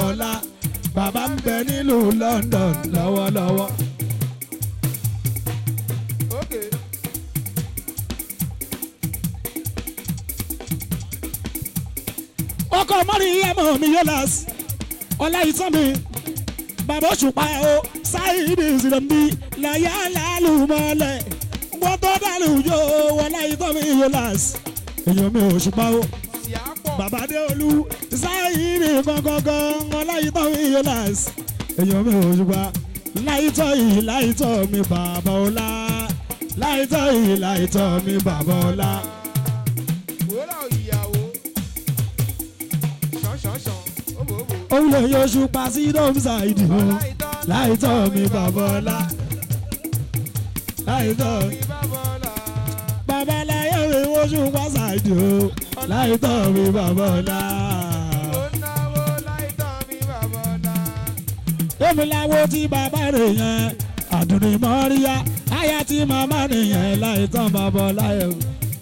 ọlá bàbá ń bẹ nílùú London lọ́wọ́lọ́wọ́. Okay. ọkọ mọ́rí ẹ̀mọ́ mi yóò lás ọlá ìtàn mi bàbá òṣùpá o sáyidì ìsìlẹ̀mbí láyà lálù mọ́lẹ̀ wọ́n tó dàlù yóò ọlá ìtàn mi yóò lás èèyàn mi òṣùpá o Sì á pọ̀. bàbá dé olú sáyidì gangan ọlá ìtàn mi yóò lás èèyàn mi òṣùpá láìtọ́ yìí láìtọ́ mi bàbá ọlá láìtọ́ yìí láìtọ́ mi bàbá ọlá. Wòlá ìyàwó. Ṣàn ṣàn ṣàn. Òbò òbò. òun lè yọ ṣùpá sí dọ́mùsà ìdì o láìtọ́ mi bàbá ọlá láìtọ́ mi Mi bá bọ́lá. bàbá láyé mi wọ́n ṣùpá ṣàìdì o láìtọ́ mi bàbá ọlá. Ó náwó láìtọ́ mi bá bọ́lá. èmi láwo tí bàbá rẹ̀ yẹn àdùnní mọ́ríyá àyà tí màmá nìyẹn láìtọ́ bàbá ọlá yẹn.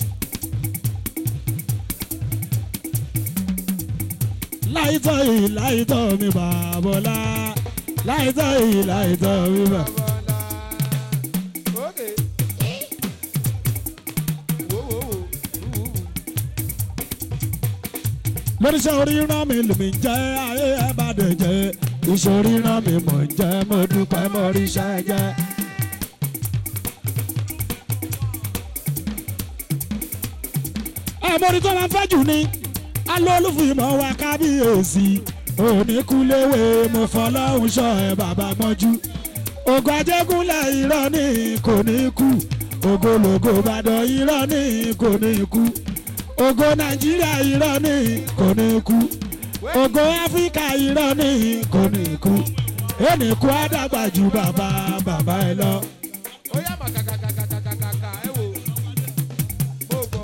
láìtọ́ yìí láìtọ́ mi bàbá ọlá láìtọ́ yìí láìtọ́ mi bàbá. Bọ́lá. Okay. Wò wò wò. Wù wù. lóríṣẹ́ oríran mi lèmi jẹ́ ayé ẹ bá dẹ̀ jẹ́ iṣẹ́ oríran mi mọ̀ ń jẹ́ mo dúpẹ́ mo ríṣẹ́ jẹ́. ẹ̀mọ́rí tó máa ń fẹ́ jù ni alólùfìmọ̀ wa kábíyèsí oníkúléwé mo fọlọ́hún ṣọ́ ẹ bàbá gbọ́njú ògo ajégúnlẹ̀ irọ́ ní kò ní kú ògològo ìbàdàn irọ́ ní kò ní kú ògo nàìjíríà irọ́ ní kò ní kú ògo áfíríkà irọ́ ní kò ní kú ẹnìkú àdàgbà ju bàbá bàbá ẹ lọ. Ó yá mà kàkàkàkàkàkàkà ẹ wò. Mo gbọ́.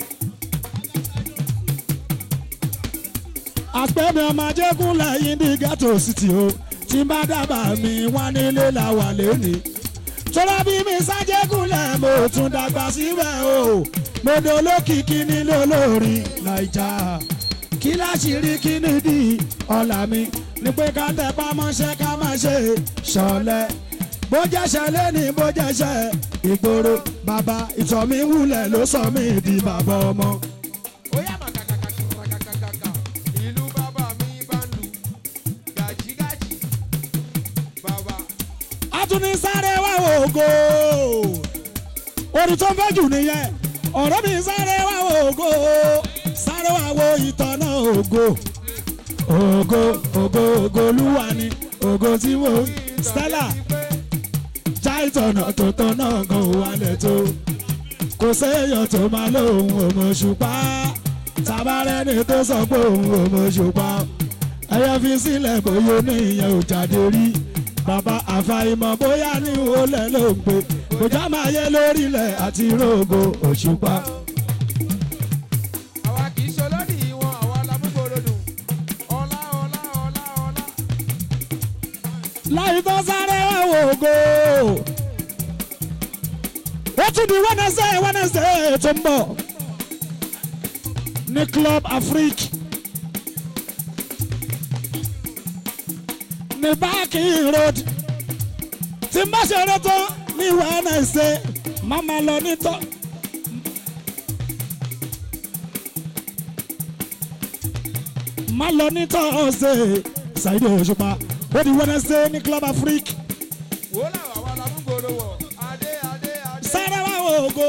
àpẹẹmí ọmọ ajégúnlẹ̀ yìí ní ghetto city o tí n bá dábàá mi wá nílé la wà lónìí. tọ́lá bí mi sájégúnlẹ̀ mo tún dàgbà síbẹ̀ o mo ní olókìkí nílé olórin naija kí láṣìírí kí nídìí ọ̀la mi ni pé ká tẹpá mọ́ṣẹ́ ká má ṣe ṣọ̀lẹ bó jẹ́ṣẹ́ lẹ́ni bó jẹ́ṣẹ́ ìgboro bàbá ìtọ́ mi wúlẹ̀ ló sọ mí di bàbá ọmọ. Ó yá mà kàkàkàkàkàkàkà. Ìlú bàbá mi bá ń lu. Gàjígàjí. Bàbá. a tún ní sáré wá ògo orin tó ń fẹ́ jù nìyẹn ọ̀rẹ́ mi sáré wá ògo sáré wá wo ìtọ́nà ògo ògo ògo ògo olúwa ni ògo tí mo Stella já ìtọ̀nà tó tọ́nà gan wálẹ̀ tó kò séèyàn tó máa lóhùn òmòṣùpá tabarẹ́ni tó sọ pé òun òmòṣùpá ẹyẹ fi sílẹ̀ bóyá ní ìyẹn ò jáde rí bàbá àfàìmọ̀ bóyá ní olè ló ń gbé kò já máa yẹ lórílẹ̀ àti rògo òṣùpá. Àwa kì í ṣolódì wọn, àwa la mú gbòdòdò. Ọlá ọlá ọlá ọlá. láì tó sáré wá wògo. ó tún di Wednesday Wednesday tó ń bọ̀ ní Club Afrique ní Báàkì Road tí n bá ṣeré tán ní Wednesday má máa lọ nítọ́. má lọ ní Thursday Saheed Òṣùpá ó di Wednesday ní Club Afrique Wò là àwa la mú gbòdò wọ̀. Adé adé adé. sáré wá wo ògo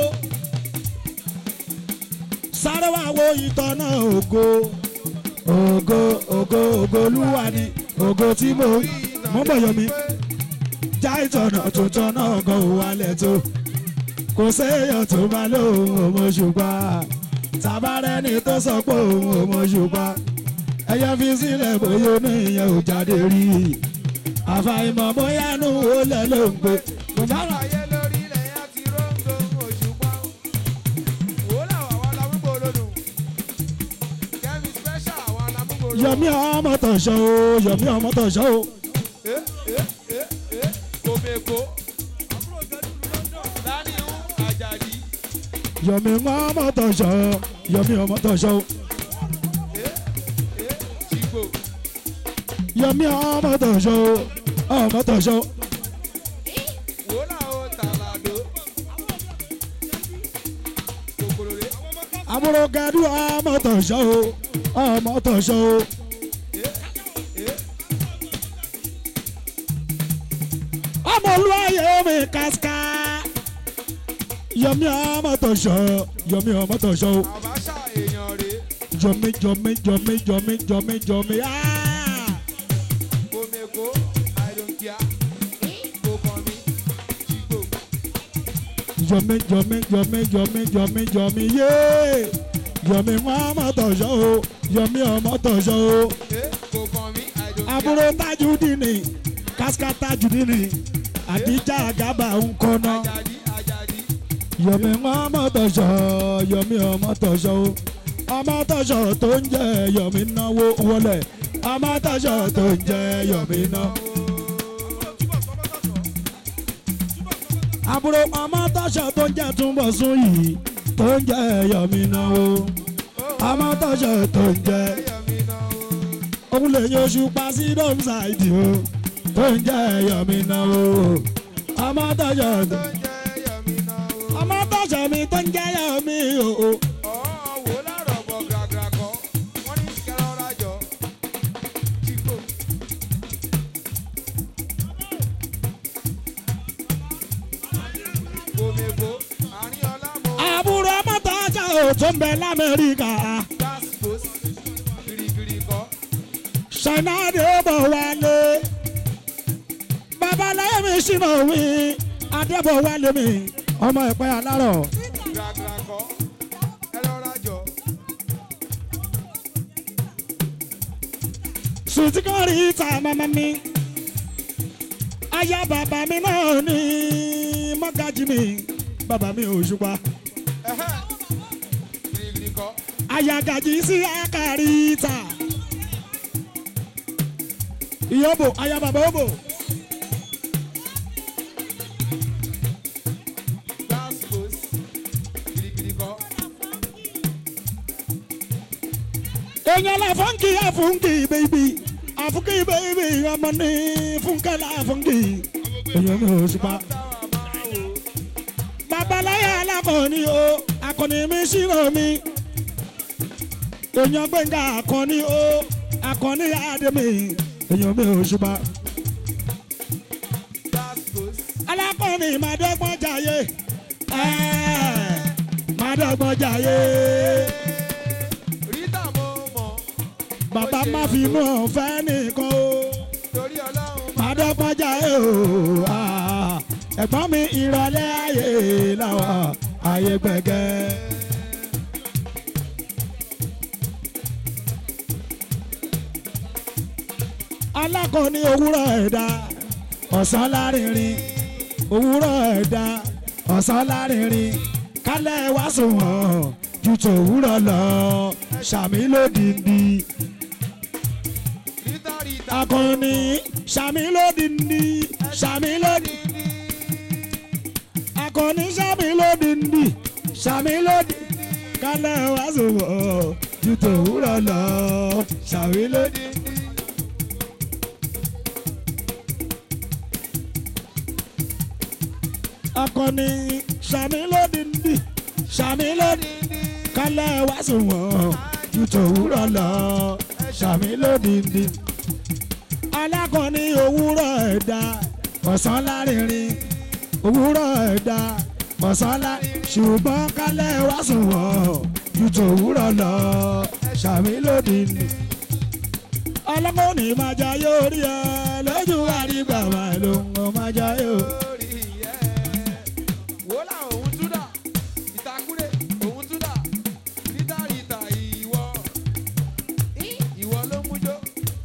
sáré wá wo ìtọ́nà ògo ògo ògo ògo olúwa ni ògo tí mo mo ń bọ̀ yọ mi já ìtọ́nà tuntun náà gan ò wálẹ̀ tó kò séèyàn tó máa lóhùn òmòṣùpá tabarẹ́ni tó sọ pé òun òmòṣùpá ẹyẹ fi sílẹ̀ bóyá oníyẹn ò jáde rí àfàìmọ̀ bóyá nù ó lẹ̀ ló ń gbé kò bá rà Ayé lórí ilẹ̀ yẹn ti róńgò òṣùpá. Wò là àwa la mú gbòdòdò. Kẹ́mi special àwa la mú gbòdòdò. yọmí ọmọ tọ̀ṣọ́ o yọmí ọmọ tọ̀ṣọ́ o Eh eh eh eh. Kòmèkó. Dání ń àjàdí. yọmí ọmọ tọ̀ṣọ́ yọmí ọmọ tọ̀ṣọ́ o Eh eh. Chigbo. yọmí ọmọ tọ̀ṣọ́ ọmọ tọ̀ṣọ́ wòlá o tàlàdó. kòkòrò rè àbúrò gàdú ọmọ tọ̀ṣọ́ ọmọ tọ̀ṣọ́ ọmọ olúwayé mi kásíká yọmí ọmọ tọ̀ṣọ́ yọmí ọmọ tọ̀ṣọ́ àbáṣà èèyàn rè jọmí jọmí jọmí jọmí jọmí jọmí áá. kòmèkó àìdòǹkìá kò kàn mí jìgbò yọmí yọmí yọmí yọmí yọmí yọmí yé yọmí wọn ọmọ tọ̀ṣọ́ o yọmí ọmọ tọ̀ṣọ́ o ẹ kò kàn mí àìdòǹkìá. àbúrò tajudini kásíká tajudini àdíjà àgàbà ńkọ́nà àjàdí àjàdí yọmí wọn ọmọ tọ̀ṣọ́ yọmí ọmọ tọ̀ṣọ́ o ọmọ tọ̀ṣọ́ tó ń jẹ́ yọmí náwó wọlé ọmọ tọ̀ṣọ́ tó ń jẹ́ yọmí náwó. àbúrò ọmọ tọ́ṣọ tó ń jẹ́ túnbọ̀ sún yìí tó ń jẹ́ yọmí náwó ọmọ tọ́ṣọ tó ń jẹ́ ẹyọmí náà o. òun lè yan oṣù pa sí dọ́mṣáìdì o tó ń jẹ́ yọmí náwó ọmọ tọ́ṣọ tó tó ń jẹ́ ẹyọmí náà o. ọmọ tọ́ṣọ mi tó ń jẹ́ yọmí o ọ̀ọ́ wò lárọ̀ bọ̀ gàgàrà kọ́ wọ́n ní kẹrọ rájọ jìgbò. kòmèkó àárín ọlá mọ́ àbúrò ọmọ tọ́ṣọ tó ń bẹ lamẹ́ríkà gaspos girigiri kọ́ ṣáínà dé bọ̀ wálé babaláyé mi ṣìnà wí adébọ̀ wálé mi ọmọ ìpẹ́ alárọ̀. gàgàrà kọ́ kẹrọ rájọ. sùtìkọ́rì ta mama mi aya bàbá mi náà ní mọ́gájì mi bàbá mi ò ṣùpá ẹ̀hẹ́ girigiri kọ́ aya gàjì sí akari ta ìyóbò aya bàbá òbò gaspos girigiri kọ́ èèyàn la fọ́nkì àfúnkì bèbí àfúnkì bèbí ọmọ ní fúnkẹ́ la fọ́nkì èèyàn mi ò ṣùpá. táwa máa wò babaláyà alákọ̀ọ́ni o akọni mi ṣírò mi èèyàn gbẹ̀ngà akọni o akọni àdèmí èèyàn mi ò ṣùpá gaspos alákọ̀ọ́ni màdọ́gbọ́n jayé ẹ́ẹ̀, màdọ́gbọ́n jayé rita mo mọ̀ bàbá má fi inú ọ̀fẹ́ nìkan o torí ọlọ́run màdọ́gbọ́n jayé o ah, ẹ̀gbọ́n mi ìrọ̀lẹ́ ayé làwọn ayé gbẹ̀gẹ́. alákọ̀ọ́ni òwúrọ̀ ẹ̀dá ọ̀sán lárinrin òwúrọ̀ ẹ̀dá ọ̀sán lárinrin kálẹ̀ wá sùnwọ̀n ju tòwúrọ̀ lọ sàmì lódìndí rita rita akọni sàmì lódìndí sàmì lódìndí akọni sàmì lódìndí sàmì lódìndí kálẹ̀ wá sùnwọ̀n ju tòwúrọ̀ lọ sàmì lódìndí. akọni sàmì lódìndí sàmì lódìndí kálẹ̀ wá sùnwọ̀n ju tòwúrọ̀ lọ sàmì lódìndí. alákọni òwúrọ̀ ẹ̀dá ọ̀sán lárinrin òwúrọ̀ ẹ̀dá ọ̀sán lárinrin ṣùgbọ́n kálẹ̀ wá sùnwọ̀n ju tòwúrọ̀ lọ sàmì lódìndí. alákọni máa jayé orí ẹ lójú àrígbà máa ló ń máa jayé o. lórí ẹ̀ wò lá òun túdà ìtakúrẹ́ òun túdà rita rita ìwọ ìwọ ló mú jó.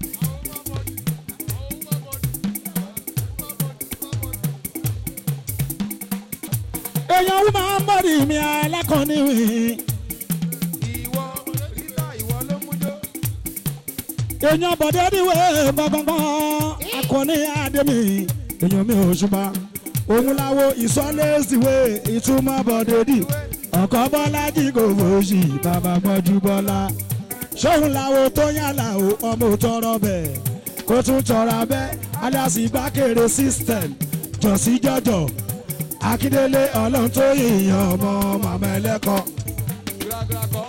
èèyàn wú máa ń bọ̀dì mi alákọ̀ọ́ni wì ìwọ rita ìwọ ló mú jó. èèyàn bọ̀dé níwé gbọ̀ngbọ̀ngbọ̀n akọni àdèmí èèyàn mi ò ṣùgbọ́n òun láwo ìsọ́lẹ̀sìwé ìtumọ̀ bọ̀dé dì ọkọ̀ bọ́lá jí kò fòṣì bàbá gbọ́jú bọ́lá ṣóun láwo tó yàrá o ọmọ tọrọ bẹ̀ kó tún jọra bẹ́ẹ̀ alias ìgbàkèrè system jọ̀sí jọ̀jọ̀ akíndélé ọlọ́run tó yìnyín ọmọ màmá ẹlẹ́kọ̀ọ́. Gúrágúrá kọ́.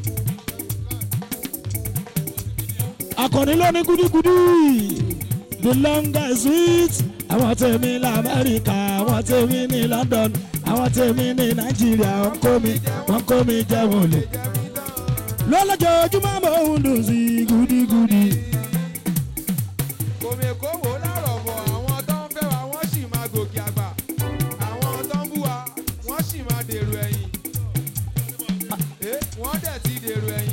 akọni lóní gúdígúdí the longest sweet àwọn tèmi lamẹ́ríkà àwọn tèmi ní London àwọn tèmi ní Nàìjíríà wọ́n kó mi wọ́n kó mi jẹun lè Jẹ́mi tán. lọ́lọ́jọ́júmọ́ mò ń dùn sí gúdígúdí. Kòmèkó wò lárọ̀ bọ̀ àwọn tó ń fẹ́ wa wọ́n sì máa gòkè àgbà. Àwọn tó ń bú wa wọ́n sì máa dèrò ẹ̀yìn. Eh, Wọ́n dẹ̀ ti dèrò ẹ̀yìn.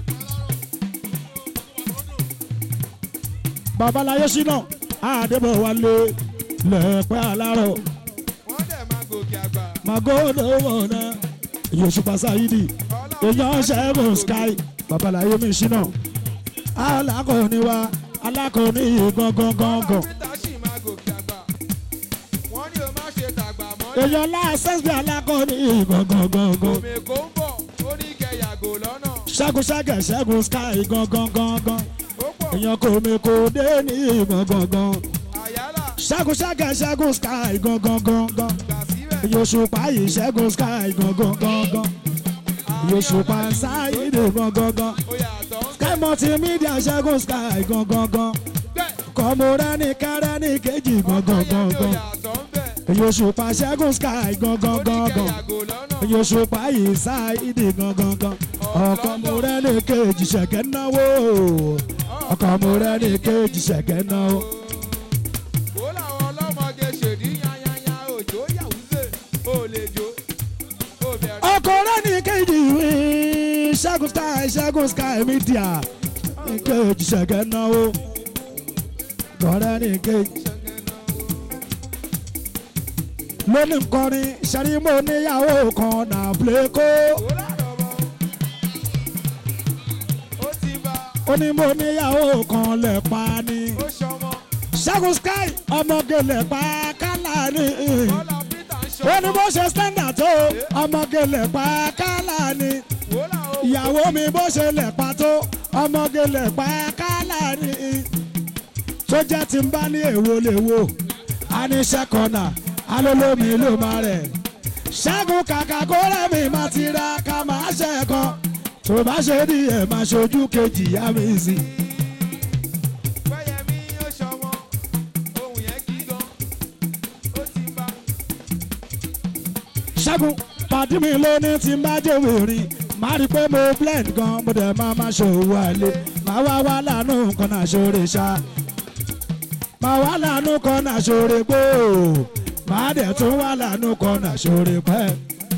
babaláyé ṣínà àdébọ̀ wálé lẹ́pẹ́ alárọ̀ Wọ́n dẹ̀ máa gòkè àgbà. magodo wọ̀nà yosùpá sáyidi èèyàn ṣẹ́gun sky babaláyé mi ṣínà alákọ̀ọ́ni wa alákọ̀ọ́ni gangan gangan. Peter sì máa gòkè àgbà. Wọ́n ní o má ṣe tàgbà mọ́. èèyàn láṣẹ́sì alákọ̀ọ́ni gangan gangan. Kòmèkó ń bọ̀ ó ní kẹ́ yàgò lọ́nà. ṣẹ́gun ṣẹ́gẹ̀ ṣẹ́gun sky gangan gangan. Ó pọ̀ èèyàn kò mi kò dé ní gangan gangan. àyálà ṣẹ́gun ṣẹ́gẹ̀ ṣẹ́gun sky gangan gangan. gbà síbẹ̀. yosùpá yìí ṣẹ́gun sky gangan gangan. yosùpá sáyidé gangan gangan. Ó yàtọ̀ ń sky multimedia ṣẹ́gun sky gangan gangan. bẹ̀. kọ́mọ́rẹ́ni kẹ́rẹ́ni kejì gangan Ọ̀pọ̀ yẹn gangan. yàtọ̀ ń bẹ̀. yosùpá ṣẹ́gun sky gangan Ó ní kẹ́ gangan. yàgò lọ́nà. yosùpá yìí sáyidé gangan gangan. ọkọ mọ́rẹ́ni kejì ṣẹ̀kẹ́ náwó. ọkọ mọ́rẹ́ni kejì ṣẹ̀kẹ́ náwó. Ó làwọn ọlọ́mọge ṣèdí yányányá òjò yàwúzè ó lè jó ó bẹ̀rẹ̀. ọkọ rẹ́ni kejì wí ṣẹ́gun sky ṣẹ́gun sky media kejì ṣẹ̀kẹ́ náwó. ọkọ rẹ́ni kejì. lónìí nkọrin ṣẹ́rí mo níyàwó kan náà plékó. Ó lárọ̀ bọ̀. Ó ti bá ó ní mo níyàwó kan lẹ̀ pa ni. ó ṣọmọ. ṣẹ́gun sky ọmọge lẹ̀ pa kálá ni. Bọ́lá Peter ń ṣọmọ. ó ní bó ṣe standard tó ọmọge lẹ̀ pa kálá ni. Ó làwọn ìyàwó mi bó ṣe lẹ̀ pa tó ọmọge lẹ̀ pa kálá ni. tó jẹ́ tí ń bá ní èwo lè wo a ní ṣẹ́kọ̀nà alólómi ló máa rẹ̀. ṣẹ́gun kàkà kó rẹ̀mí máa ti ra ká máa ṣẹ́kan tó bá ṣe ní ẹ̀ máa ṣojú kejì yá mi sí. Fẹ́yẹmí ó ṣọmọ. Ohun yẹn kí gan. Ó ti bá. ṣẹ́gun pàdé mi lóní tí n bá jòwé rí má rí i pé mo blend gan mo dẹ̀ máa máa ṣòwò àlè máa wá wá lánú kan náà ṣoore ṣá máa wá lánú kan náà ṣoore gbó máa dẹ̀ tún wá lánú kan náà ṣoore pẹ́.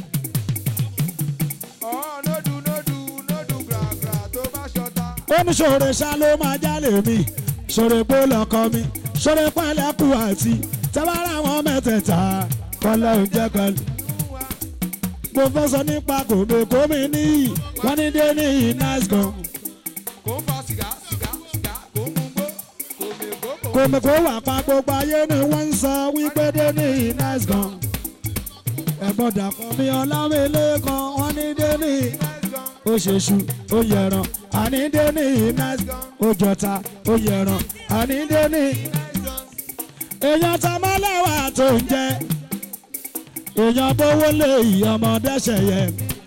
Ọ̀ nódù nódù nódù gbàgbà tó bá ṣọta. ó ní ṣoore ṣá ló máa jálè mi ṣoore gbó lọkọ mi ṣoore pẹ́lẹ́kù àti tẹ́wárà wọn mẹ́tẹ̀ẹ̀ta kọ́lẹ́ oúnjẹ kan Fún wa. mo fẹ́ sọ nípa kòmèkómi níyì wọ́n ní dé níyì nice gan. Kò ń fa sìgá sìgá sìgá kò ń mugbó. Kòmèkó kò kòmèkó wà pa gbogbo ayé ni wọ́n ń sọ wípé dé níyì nice gan. ẹ̀gbọ́n dàpọ̀ mi ọlámilé kan wọ́n ní dé níyì nice gan. ó ṣe ṣu ó yẹran àní dé níyì nice gan. ó jọta ó yẹran àní dé níyì. Nice gan. èèyàn ta mọ́lẹ́wà tó ń jẹ èèyàn bówó lé ìyọmọdé ṣẹyẹ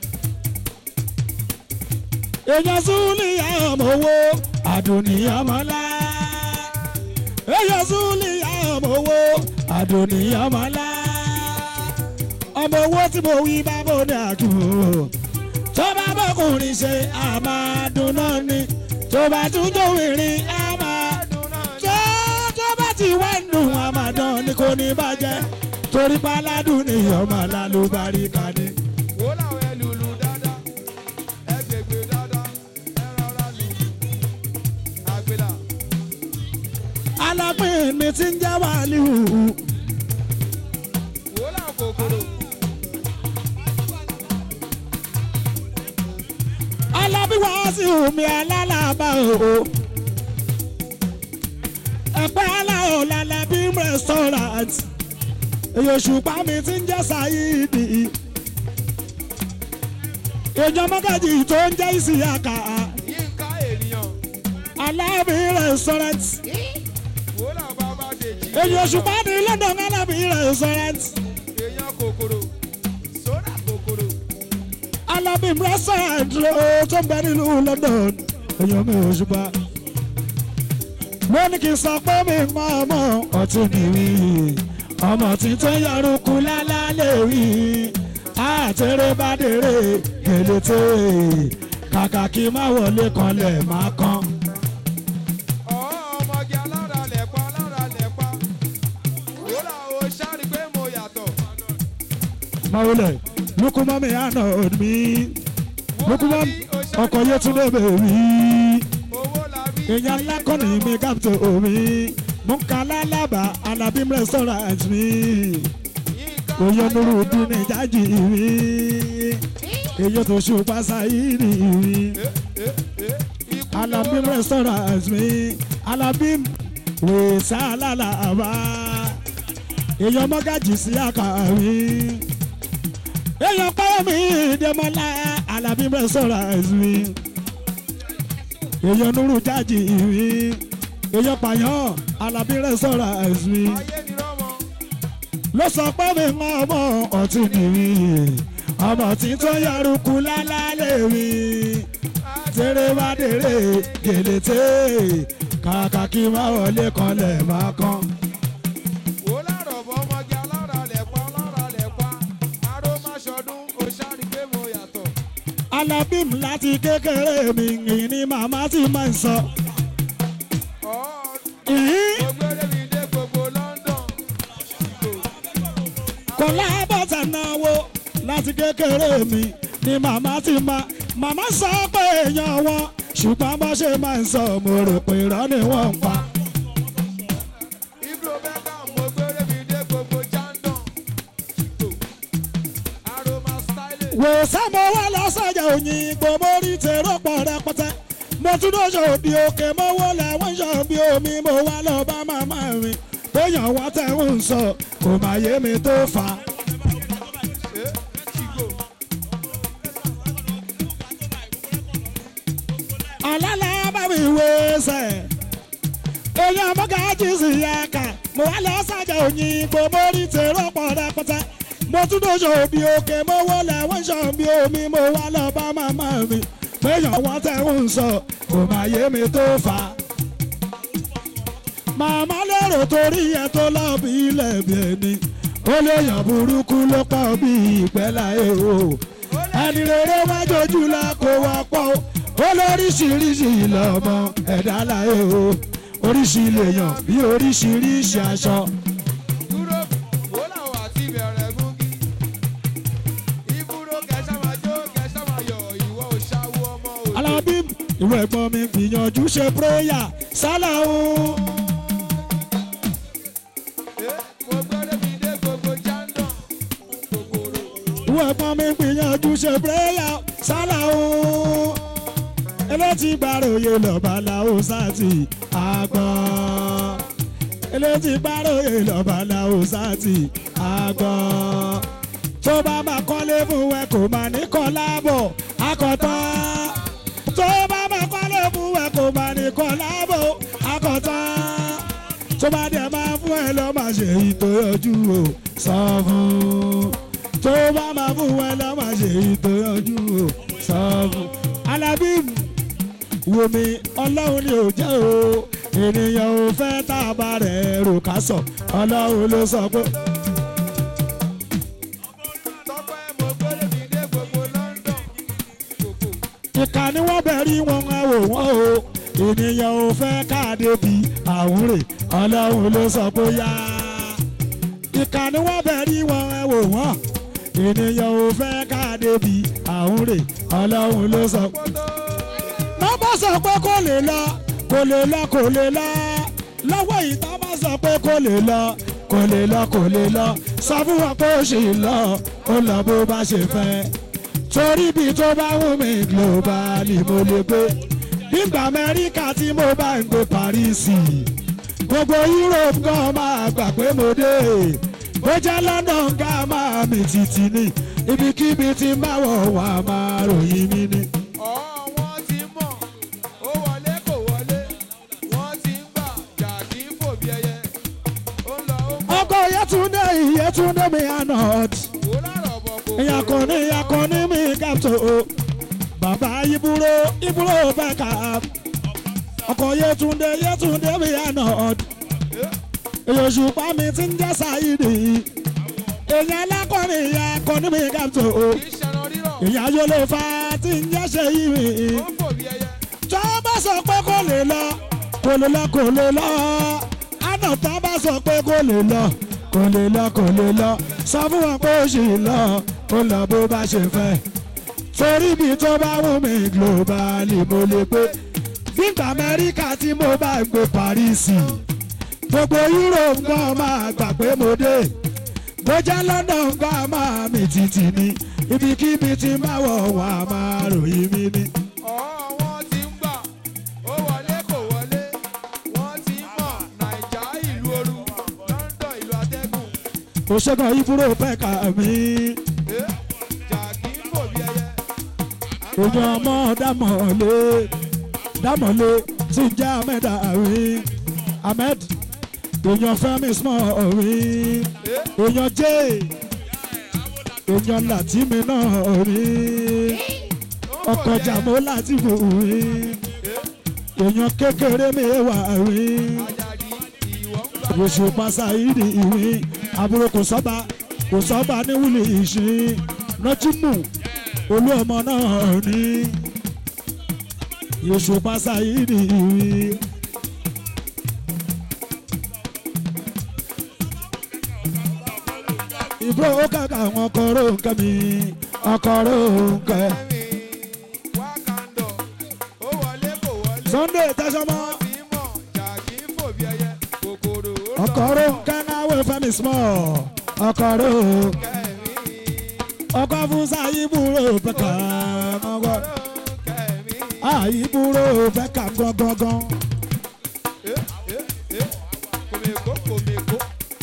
èèyàn súnlìyà ọmọ owó àdùnníyàn mọ́lá èèyàn súnlìyà ọmọ owó àdùnníyàn mọ́lá ọmọ owó tí mo wí bá bó ní àdúgbò tó bá bọ́kùnrin ṣe àmàdùn náà ni tó bá tún jòwìnrin àmàdùn tó tó bá ti wá nù àmàdán ni kò ní bàjẹ́ torí páládùn ni ọmọ alálùbáríkà ni. Wò láwọn ẹlùlù dáadáa. Ẹ gbègbè dáadáa. Ẹ rọra lù. Àgbèlà. alápín mi ti ń jẹ́ wàlíù Wò láwọn kòkòrò. alábíwá sí omi alálàbà o. ẹ̀pẹ́ aláwọ̀ lálábí restaurant èyí òṣùpá mi ti ń jẹ́ sáyidi. ìjọ mọ́gàjì tó ń jẹ́ ìsìyàkà Yínká ènìyàn. alábí restaurant wòlá bàbá dèjì. èyí oṣù bá ní london alábì restaurant èèyàn kòkòrò sódà kòkòrò. alábì restaurant ó tó ń bẹ nílùú london èyí mi oṣù bá. mo ní kí n sọ pé mi mọ ọmọ ọtí nìyí ọmọ tí tó yọrùkú lálálẹ́ rí àtẹ̀rẹ̀ bá dèrè gèlètè kàkà kí má wọlé kanlẹ̀ má kan. ọ̀ ọmọge alára lẹ̀pa alára lẹ̀pa. wòlá o ṣáàrí pé mo yàtọ̀. mọ̀wulẹ̀ lukumami àná mi lukumami ọkọ̀ yẹtúndé bèbí owó la bí. èèyàn lákọ̀ọ́nì mi gáàpùtò omi mùkálá lábà alábím restaurant mi yínká èèyàn nuru dúnì jájì mi èèyàn tó ṣùpá sáyìrì mi ikú alábím restaurant mi alábím wèsà lálàbà èèyàn mọ́gàjì sí àkàrí èèyàn pẹ́ mi dẹ́mọ́lá alábím restaurant mi èèyàn nuru jájì mi èèyàn pààyàn alábím restaurant mi ayé ni rọ́mọ. ló sọ pé mi mọ ọmọ ọtí nìyí ọmọ tí tó yọrùkú lálálẹ́ mi tèrè bá dèrè gèlètè kàkà kí má wọlé kanlẹ̀ má kan. wòlá rọ̀bọ̀ ọmọge alára lẹ̀pa alára lẹ̀pa. aró má ṣọdún o ṣáàrí pé mo yàtọ̀. alábìm láti kékeré mi ìyìn ni màmá ti máa ń sọ. ọ̀ ìhín mo gbére mi dé gbogbo London. kò lábọ̀tà náwó láti kékeré mi ni màmá ti máa màmá sọ pé èèyàn wọn ṣùgbọ́n bó ṣe máa ń sọ mo rò pé irọ́ ni wọ́n ń pa. Ibro Beckham mo gbére mi dé gbogbo Jandon. Aroma styling. wò sámo wá lọ sọjà òyìnbó mórí tèrò pọ̀ rẹpẹtẹ mo tún lóṣù òdì òkè mọ́wọ́ làwọn ṣàn bí omi mo wá lọ bá màmá mi bóyá wọ́n tẹ̀ ń sọ kò má yé mi tó fà á. Eh, Chigo. alala bá mi wé sẹ̀ èèyàn mọ́gàjì sí yàkà mo wá lọ sọjà òyìnbó mórí tèrò pọ̀ rẹpẹtẹ mo tún lóṣù òdì òkè mọ́wọ́ làwọn ṣàn bí omi mo wá lọ bá màmá mi bóyá wọ́n tẹ̀ ń sọ kò má yé mi tó fà á. màmá lérò torí ẹ tó lọ bí ilẹ̀ bí ẹni ó léèyàn burúkú ló pọ̀ bí ìpẹ́ láyé o ẹni rere wá jojú la kó wá pọ̀ o ó lóríṣiríṣi lọ́mọ ẹ̀dá láyé o oríṣi lèèyàn bí oríṣiríṣi aṣọ. Dúró wòlá o àti bẹ̀rẹ̀ gúngí. Iburo kẹsàn máa jó kẹsàn máa yọ̀ ìwọ ò ṣáwó ọmọ òde. alábí ìwé ẹ̀gbọ́n mi gbìyànjú ṣe pírẹ́yà sálà o. Eh, mo gbére mi dé gbogbo Jandon. Kòkòrò. ìwé ẹ̀gbọ́n mi gbìyànjú ṣe pírẹ́yà sálà o. elétí gbàròyè lọ́ba làwọn sáàtì àgbọ̀n. elétí gbàròyè lọ́ba làwọn sáàtì àgbọ̀n. tó bá máa kọ́lé fún ẹ kò máa ní kọ́ láàbọ̀ akọ̀tàn. tó bá máa kọ́lé fún ẹ kò máa ní kọ́ láàbọ̀ akọ̀tàn. tó bá dẹ̀ máa fún ẹ lọ́ máa ṣe ìtòyọjú o sọ fún. tó bá máa fún ẹ lọ́ máa ṣe ìtòyọjú o sọ fún. alábí wo mi ọlọ́run ni ò jẹ́ o ènìyàn ò fẹ́ tá a bá rẹ̀ rò ká sọ ọlọ́run ló sọ pé. Tọ́pẹ́ mo gbére mi dé gbogbo London. Kòkò. ìka ni wọ́n bẹ̀rí wọn ẹ wò wọ́n o ènìyàn ò fẹ́ káàdé bí àwúrè ọlọ́run ló sọ pé yá. ìka ni wọ́n bẹ̀rí wọn ẹ wò wọ́n ènìyàn ò fẹ́ káàdé bí àwúrè ọlọ́run ló sọ pé. Kótó. lọ́bọ̀ sọ pé kò lè lọ kò lè lọ kò lè lọ lọ́wọ́ yìí tó bá sọ pé kò lè lọ kò lè lọ kò lè lọ sọ fún wọn pé ó ṣì lọ ó lọ bó bá ṣe fẹ́ torí bí tó bá wù mí globally mo lè gbé nígbà amẹ́ríkà tí mo bá ń gbé paris gbogbo europe gan máa gbà pé mo dé bó jẹ́ london ká máa mi títí ní ibikíbi tí máa wọ̀ wá máa ròyìn mi ní. Ọ̀ wọ́n ti mọ̀, ó wọlé kò wọlé, wọ́n ti ń gbà, jà kí fò bí ẹyẹ. ọkọ yẹtúndé yẹtúndé mi anọt wò lárọ̀ bọ̀ kò ìyàkọ̀ni ìyàkọ̀ni mi kàtó bàbá ibúrò ibúrò bẹ́ẹ̀ka ọkọ yẹtúndé yẹtúndé mi anọt èyòṣùpá mi ti ń jẹ́ sáyidì èyàn alákọ̀rin ìyàkọ̀ni mi kàtó kì í ṣẹran rírọ̀ èyàn ayọ̀lẹ̀ fa ti ń jẹ́ ṣe yìí mi ó fò bí ẹyẹ. tó bá sọ pé kò lè lọ kò lè lọ kò lè lọ àná tó bá sọ pé kò lè lọ kò lè lọ kò lè lọ sọ fún wọn pé ó sì lọ ó lọ bó bá ṣe fẹ́ torí ibi tó bá wù mí globally mo lè gbé nígbà amẹ́ríkà tí mo bá gbé paris gbogbo europe gan máa gbà pé mo dé bó jẹ́ london gan máa mi títì ní ibikíbi tí máa wọ̀ wá máa ròyìn mi ní. ọ̀ọ́ wọn ti ń gbà ó wọlé kò wọlé wọ́n ti ń mọ̀ nàìjà ìlú ooru london ìlú atẹ́gùn òṣèkàn ìbúrò pẹ́ka mi ẹ́ jàkí ń fò bí ẹyẹ. èèyàn ọmọ dámọ̀lé dámọ̀lé tí ń jẹ́ ahmed àrí ahmed èèyàn fẹ́mi small rí èèyàn jẹ́ èèyàn látìmí náà rí ọkọ̀ jàmó láti bò rí èèyàn kékeré mi wà rí àjàdí ìwọ ń gbà oṣù pasáìdì ìwé àbúrò kò sọ́ba kò sọ́ba ní wúlì ìṣin nọ́tìmù olú ọmọ náà ní oṣù pasáìdì ìwé. ìbúrò ó kàkà àwọn ọkọ̀rọ̀ nǹkan mi ọkọ̀rọ̀ nǹkan. ẹ̀mí wákàndọ̀ ó wọlé kò wọlé Sunday tẹsánmọ́ wọ́n ti ń mọ̀ jàkí ń fò bí ẹyẹ kòkòrò ó lọ ọkọ̀rọ̀ nǹkan náà wẹ̀ fẹ́mi small ọkọ̀rọ̀ kẹ́mi ọkọ̀ fún sáyébúrò pẹ̀ka ọkọ̀. kẹ́mi. àìbúrò fẹ́ kà gangan. Eh, eh, eh. kòmèkó kòmèkó.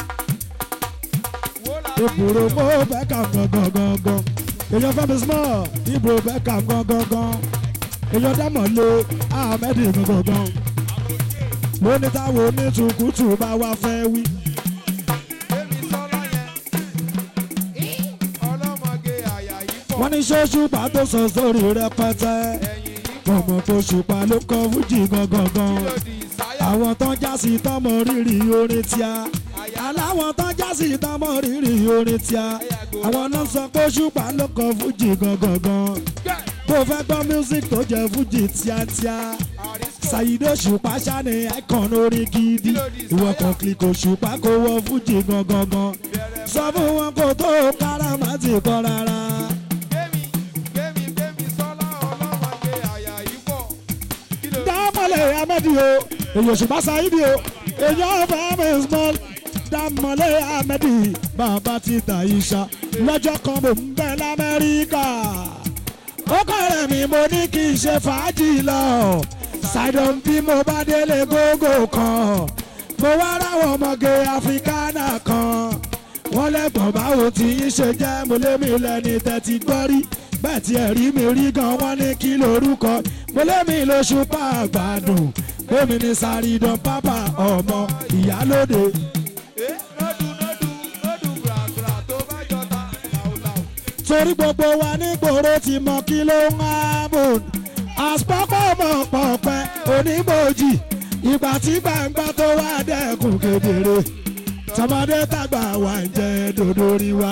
Wo la rí ìbúrò mo fẹ́ kà gangan. èèyàn fẹ́ mi small ìbúrò fẹ́ kà gangan. èèyàn dámọ̀ lé ahmed gangan. lóní táwọn onítùkùtù bá wá fẹ́ wí. Èmi sọ́lá yẹn. Ọlọ́mọge àyà yìí pọ̀. wọ́n ní ṣóṣùpá tó sọ sórí rẹpẹtẹ. Ẹ̀yìn yìí ọmọ tó ṣùpá ló kọ fújì gangan. lòdì sáyà. àwọn tán já sí tọmọ rírì orin tíá. Àyà aláwọn tán já sí tọmọ rírì orin tíá. àwọn náà sọ pé ṣùpá ló kọ fújì gangan. gbẹ̀. bó fẹ́ gbọ́ music tó jẹ́ fújì tíátíá Àrísíkò. ṣàyídé òṣùpá ṣáni icon orin gidi ìwọ kan click òṣùpá kó wọ fújì gangan Bẹ̀rẹ̀ sọ fún wọn kó tó káràmá ti kọ́ rárá. Gbémi gbémi gbémi sọ́lá ọlọ́mọge àyà yìí pọ̀. Kí ló dámọ̀lẹ̀ amẹ́dì o èyí òṣùpá ṣàyídé o èyí ọ̀fẹ́ mi small dámọ̀lẹ̀ amẹ́dì bàbá ti tà ìṣá lọ́jọ́ kan mò ń bẹ lamẹ́ríkà ó kọ̀rẹ́ mi mo ní kí n ṣe fàájì lọ ṣàìdàn bí mo bá délé gógó kan mo wá ráwọn ọmọge áfíríkánà kan wọ́n lẹ́gbọ̀n báwo tí yín ṣe jẹ́ mo lé mi lẹ́ni tẹ́tí gbọ́ rí bẹ́ẹ̀ tí ẹ̀ rí mi rí gan wọ́n ní kí lorúkọ mo lé mi lóṣù pa àgbàdùn gbémi ní sàrídàn pápá ọmọ ìyálóde Eh, nódù nódù nódù gbàgbà tó bá jọta làwùlàwù. torí gbogbo wa nígboro ti mọ kí ló ń hábùn àsopọ̀ mọ̀ pọ̀pẹ́ oníbòjì ìgbà tí gbàǹgbà tó wá dẹ́kun kedere tọmọdé tàgbà wà ń jẹ dòdòrí wa.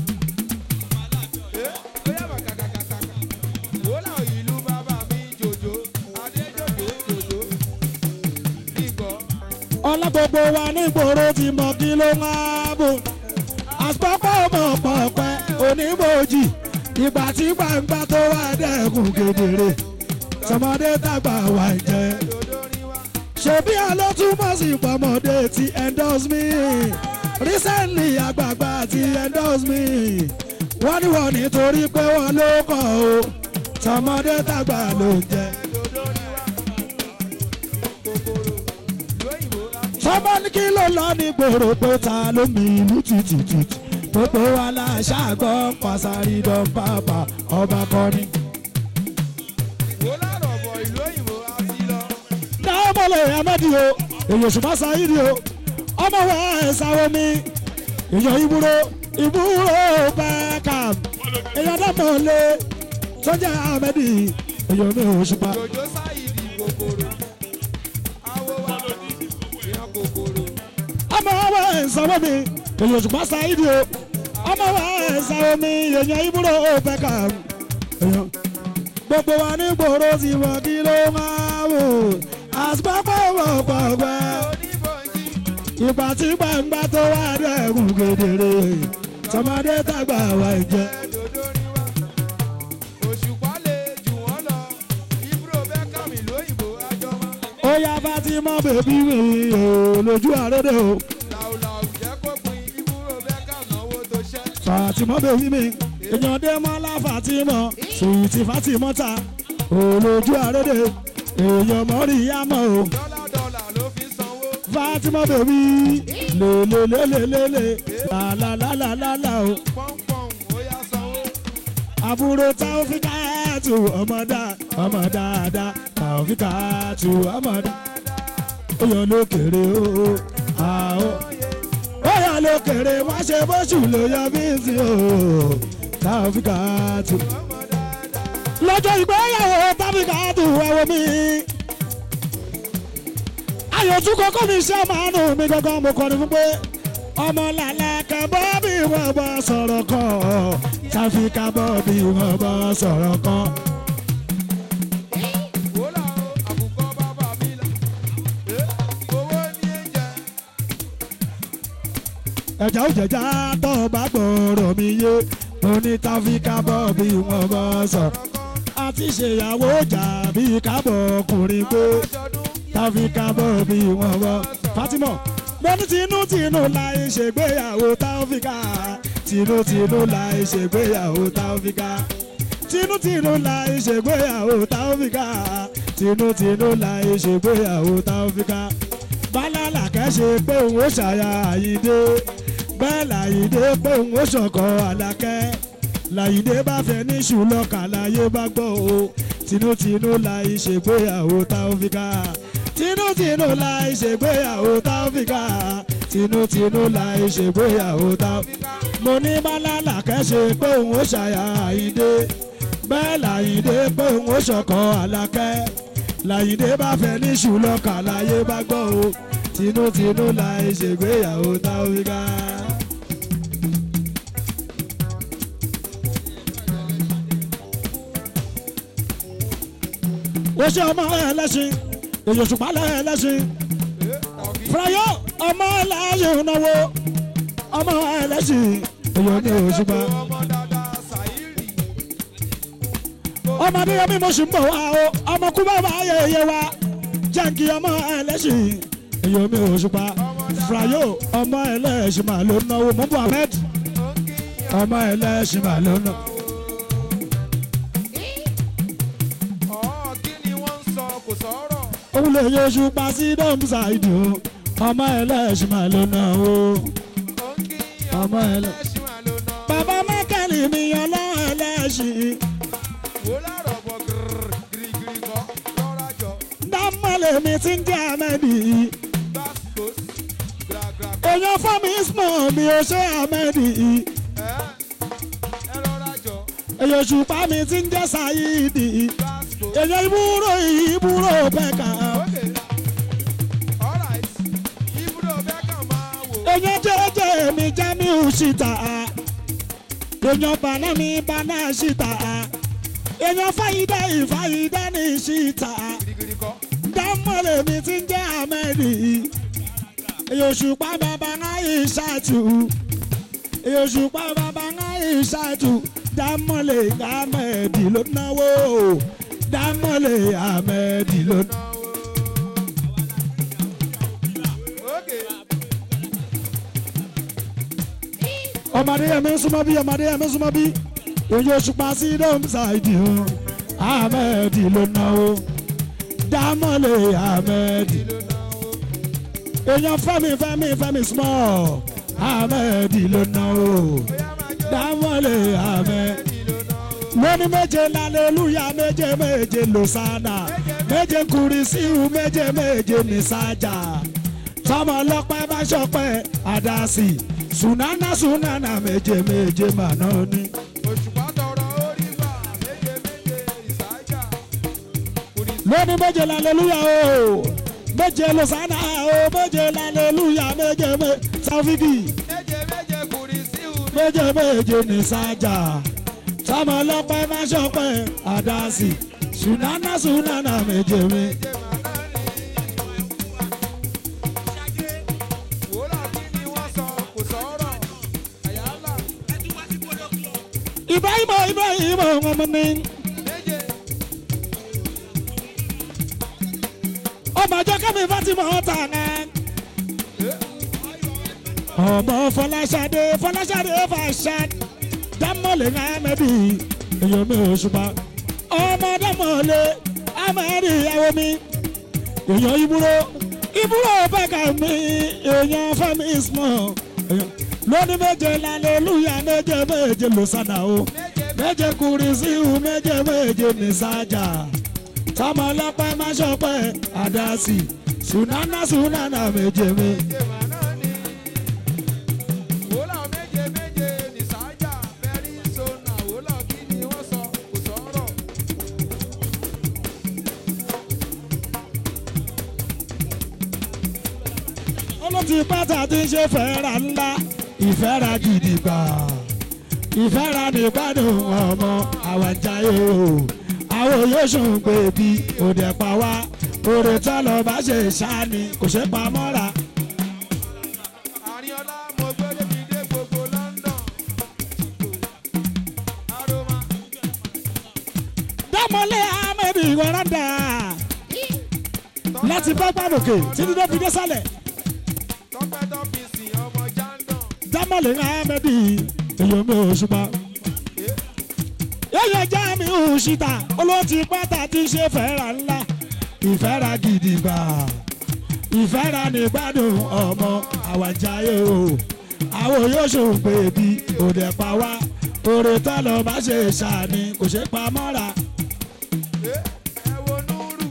Eh, bóyá bàkàkàkàkà. Wò láwọn ìlú bàbá mi jòjò. Adé jòjò jòjò. Kíkọ́. ọlá gbogbo wa nígboro ti mọ kí ló ń hábùn àsopọ̀ mọ̀ pọ̀pẹ́ oníbòjì ìgbà tí gbàǹgbà tó wá dẹ́kun kedere tọmọdé tàgbà wà ń jẹ Dòdò rí wa. ṣebí alótúmọ̀ sí pọ̀mọdé ti endorse me recently àgbààgbà ti endorse me wọ́n ní wọ́n nítorí pé wọ́n ló kọ̀ o tọmọdé tàgbà ló ń jẹ. Dòdò rí wa. Kòkòrò. Lóyìnbó la fi. sọ́mọ́ ní kí ló lọ ní gbòòrò pé ta ló mi ìlú tìtìtìtì gbogbo wa la ṣàgbọ́ pàṣàrí dán bàbá ọba kọrin. Wò lárọ̀ bọ̀ ìlú òyìnbó a ti lọ. dáwọ́mọ̀lẹ̀ amẹ́dì o èyí òṣùpá sáyidi o ọmọ wa ẹ̀sáwọ́ mi èèyàn ìbúrò ìbúrò Beckham èèyàn dámọ̀lé sọ́jà ahmedi èèyàn mi ò ṣùpá. jòjó sáyidì kòkòrò awo wa èèyàn kòkòrò ọmọ wa ẹ̀sáwọ́ mi èèyàn ṣùpá sáyidi o ọmọ wa ẹ̀sáwọ́ mi èèyàn ìbúrò Beckham èèyàn gbogbo wa ní gbòòrò ti wọ kí ló máa wò àsìpápá wọ̀ pọ̀pẹ́ oníbòjì ìgbà tí gbàngbà tó wà dẹ́kun kedere tọmọdé tàgbà wà jẹ. ẹ̀dòdó ni wá òṣùpá lè jù wọ́n lọ ibro Beckham lóyìnbó àjọmọ́ ó yá Fatima bèbí mi ò lójú àrédè o làwùlàwù jẹ́ kó pin ibro Beckham náwó tó ṣẹ́ Fatima bèbí mi èèyàn dé mọ́lá Fatima sùwìtì Fatima ta ò lójú àrédè èèyàn mọ́rí yámọ́ o dọ́là dọ́là ló fi sanwó Fatima bèbí lélelélelélele làlàlàlàlà o pọ́npọ́n ó yá sanwó àbúrò Taofikatu ọmọ dá ọmọ dáadáa Taofikatu ọmọ dá ó yọ lókèrè o àó ó yọ lókèrè wá ṣe bóṣù ló yọ bí sí o Taofikatu ọmọ dáadáa lọ́jọ́ ìgbéyàwó Taofikatu ẹ̀wọ̀ mi ayọ̀tún kọ́kọ́ mi ṣe máa nù mí gangan mo kọ́ni fún pé ọmọ làlá kan bọ́ bí wọ́n bọ́ sọ̀rọ̀ kan Tàfíkà bọ́ bí wọ́n bọ́ sọ̀rọ̀ kan. wòlá o àbùkọ́ bàbá mi là Eh, owó ní ẹ̀jẹ̀ ẹ̀já ò jẹ̀já tó bá gbọ́rọ̀ mi yé mo ní Tàfíkà bọ́ bí wọ́n bọ́ sọ̀rọ̀ kọ̀ọ̀kan àti ṣèyàwó jà bí kábọ̀ ọkùnrin pé aṣọdún Tàfíkà bọ́ bí wọ́n bọ́ Fatima mo ní tinútinú láì ṣègbéyàwó Tàfíkà tinútinú láì ṣègbéyàwó Tàfíkà tinútinú láì ṣègbéyàwó Tàfíkà tinútinú láì ṣègbéyàwó Tàfíkà bálálà kẹ́sẹ̀ pé òun ó ṣàyà àyídé bẹ́ẹ̀ làyídé pé òun ó ṣọ̀kọ̀ àlàkẹ́ làyídé bá fẹ́ ní ṣùlọ́kà láyé bá gbọ́ o tinútinú láì ṣègbéyàwó Tàfíkà tinútinú láì ṣègbéyàwó Tàfíkà tinútinú láì ṣègbéyàwó Tàfíkà mo ní bálálà kẹ́sẹ̀ pé òun ó ṣàyà àyídé bẹ́ẹ̀ làyídé pé òun ó ṣọ̀kọ̀ àlàkẹ́ làyídé bá fẹ́ ní ṣùlọ́kà láyé bá gbọ́ o tinútinú láì ṣègbéyàwó Tàfíkà. ó ṣe ọmọ ẹlẹ́sìn èyí òṣùpá lẹ́ẹ̀lẹ́sìn Eh, tàbí fúráyọ́ ọmọ ẹlẹ́sìn náwó ọmọ ẹlẹ́sìn èyí ò ní òṣùpá. ọmọ dáadáa Sàírì ọmọ adéyẹmí mo sì ń bọ̀ wá o ọmọ kú bàbá ayẹyẹ wa jẹ́ǹkì ọmọ ẹlẹ́sìn èyí ò ní òṣùpá. fúráyọ́ ọmọ ẹlẹ́sìn máa ló náwó mú bọ̀ ahmed ó ń kí ọmọ ẹlẹ́sìn máa ló náwó. ọ̀ kí ni wọ́n ń sọ kò sọ̀rọ̀ òun lè yẹ òṣùpá sí dọ́mùsà ìdì o ọmọ ẹlẹ́sìn máa ló náwó. ó ń kí ọmọ ọmọ ẹlẹ́- ẹlẹ́ṣin wà ló ná bàbá mẹ́kẹ́lì mi ọlọ́run ẹlẹ́sìn. wò lárọ̀ bọ̀ gírígírí kọ́ lọ́ra jọ dámọ̀lẹ̀ mi ti ń jẹ́ amẹ́dì gbàgbós gbàgbà èèyàn fọ́mi ismọ̀ mi ò ṣe amẹ́dì ẹ ẹ lọ́ra jọ èèyàn ṣùpá mi ti ń jẹ́ sayidi gbàgbós. èèyàn ìbúrò ìbúrò bẹ́ẹ̀ka Okay. Alright. Ibùdó Beckham máa wò. èèyàn jẹ́jẹ́ mi jamiu ṣìtà èèyàn bàná mi bàná ṣìtà èèyàn fàyídà ìfàyídà ní ṣìtà Girigiri kọ́. dámọ̀lẹ̀ mi ti ń jẹ́ amẹ́dì èèyàn ṣùpá bàbá náà ìṣàtù èèyàn ṣùpá bàbá náà ìṣàtù dámọ̀lẹ̀ amẹ́dì ló náwó dámọ̀lẹ̀ amẹ́dì ló náwó. Okay. ọmọdé yẹn mi ń súnmọ́ bí ọmọdé yẹn mi ń súnmọ́ bí òye òṣùpá sí dọ́mùsáìdì o amẹ́dì ló náwó dámọ̀lẹ̀ amẹ́dì èèyàn fẹ́mi fẹ́mi fẹ́mi small amẹ́dì ló náwó dámọ̀lẹ̀ amẹ́dì lóní méje lálẹ́lúyà méje méje lòsánà méje kùrìsíù méje méje nìsájà tọmọ ọlọ́pẹ́ bá ṣọpẹ́ àdásì sunana sunana méje méje màná ni. òṣùpá tọrọ orí gbà méje méje ìsájà kùrìsì lóní méje lálẹ́lúyà o méje lọ́sánà o méje lálẹ́lúyà méje méje sáfíkì méje méje kùrìsì hù méje méje ní sájà tọmọ ọlọ́pẹ́ bá ṣọpẹ́ àdásì sunana sunana méje méje. méje màná ni. wòlá kí ni wọ́n sọ kò sọ̀rọ̀ àyálà Ibrahima Ibrahima ọmọ mi méje ọmọ ọjọ́ kẹ́mi Fatima ọ̀tà náà. ọmọ Fọláṣadé Fọláṣadé Fàṣad dámọ̀lẹ̀ Ahmedi èyàn mi ò ṣùpá ọmọ dámọ̀lẹ̀ Ahmedi ìyàwó mi èyàn ìbúrò ìbúrò bàkà mi èyàn Fẹ́mi Ismail èyàn lóní méje lálẹ́lúyà méje méje lọ́sàdà o méje kùrìsíhù méje méje ní sájà tọmọ ọlọ́pẹ́ má ṣọpẹ́ àdásì sunana sunana méje méje. méje màná ni. wòlá méje méje ní sájà bẹ́rí sọ́nà wòlá kí ni wọ́n sọ kò sọ̀rọ̀. olóòtú pátá tí ń ṣe fẹ́ra ńlá ìfẹ́ra gidi gbà ìfẹ́ra nígbàdùn ọmọ àwàjáyé o àwọn yóò sùn pé bí òde pa wá òde tá lọ bá ṣe ṣáni kò ṣe pa mọ́ra. Àríọlá mo gbé débi dé gbogbo London. Aroma dámọ́lé ahmed ìwọ́rọ́dà láti bá gbàdókè títí tó fi dé sálẹ̀ tọ́pẹ́ tọ́fíìsì ọmọ Jandon. dámọ́lé ahmed èyàn mi ò ṣùpá. yóò já mi ò ṣìtà olóòtú pátá tí ń ṣe fẹ́ra ńlá ìfẹ́ra gidi gbà ìfẹ́ra ní gbádùn ọmọ àwàjáyé o àwọn yóò ṣòun pé bí òde pa wá òrè tá lọ bá ṣe ṣàní kò ṣe pa mọ́ra. Ẹ wo Núrù.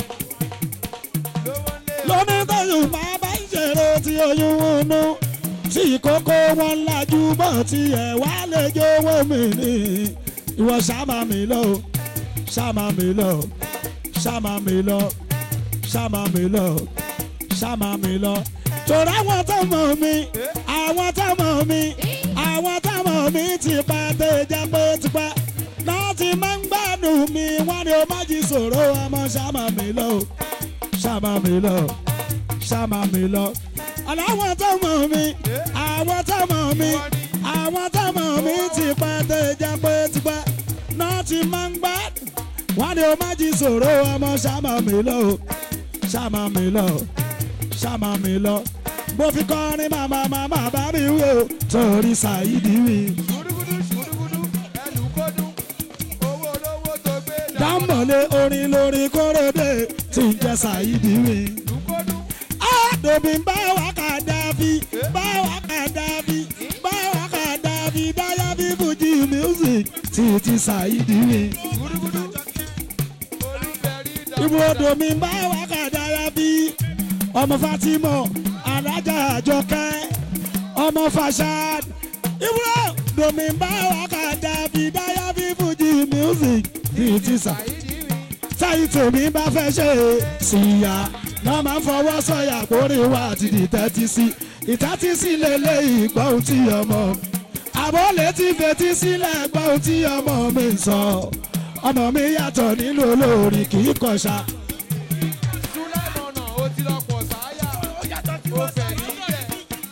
Lówó lé lóní tóyún máa bá ń ṣèrò tí oyún wọnú tí ìkókó wọn lajú bọ́ tí ẹ̀ wá lè jówó mi ní ìwọ ṣàmà mi lọ ṣàmà mi lọ ṣàmà mi lọ ṣàmà mi lọ ṣàmà mi lọ. torí àwọn tó mọ̀ mi àwọn tó mọ̀ mi àwọn tó mọ̀ mi ti pa tẹ̀jà pé tipẹ́ náà ti máa ń gbádùn mi wọ́n ní o má jí sòro ọmọ ṣàmà mi lọ ṣàmà mi lọ ṣàmà mi lọ. aláwọ̀ tó mọ̀ mi àwọn tó mọ̀ mi àwọn tó mọ̀ mi ti pa tẹ̀jà pé tipẹ́ náà ti máa ń gbádùn wọ́n ní o má jí sòro ọmọ ṣàmà mi lọ ṣàmà mi lọ ṣàmà mi lọ mo fi kọrin màmá màmá bá mi wí o torí ṣàyídì wí. ṣùrùgùdù ṣùrùgùdù ẹlù kódù. Owó olówó tó gbé dà. dámọ̀lé orin lórí kórèdè tí ń jẹ́ ṣàyídì wí. Lù kódù. àdòbí bá wà ká dàbí bá wà ká dàbí bá wà ká dàbí dáyà bí fújì music tí ti ṣàyídì wí. Ṣùrùgùdù. Olúfẹ̀rí dà. ibùdó mi bá wà ká dáyà bí ọmọ Fatima alájà àjọkẹ́ ọmọ Fashad ibùdó mi bá wà ká dàbí dáyà bí fújì music tí ti ṣàyídì Ṣàyídì wì. táyì tèmi bá fẹ́ ṣe é síya náà máa ń fọwọ́ sọ̀yà kórè wá àti ìtẹ́tí sí ìtẹ́tí sí lélẹ̀ ìgbọ́n tí ọmọ àbọ̀ létí fetí sílẹ̀ gbọ́n tí ọmọ mi ń sọ ọmọ mi yàtọ̀ nínú olórin kì í kọ̀ṣà Súlẹ̀mọ̀nà ó ti lọ pọ̀ sáyà. Ó fẹ̀ níbẹ̀.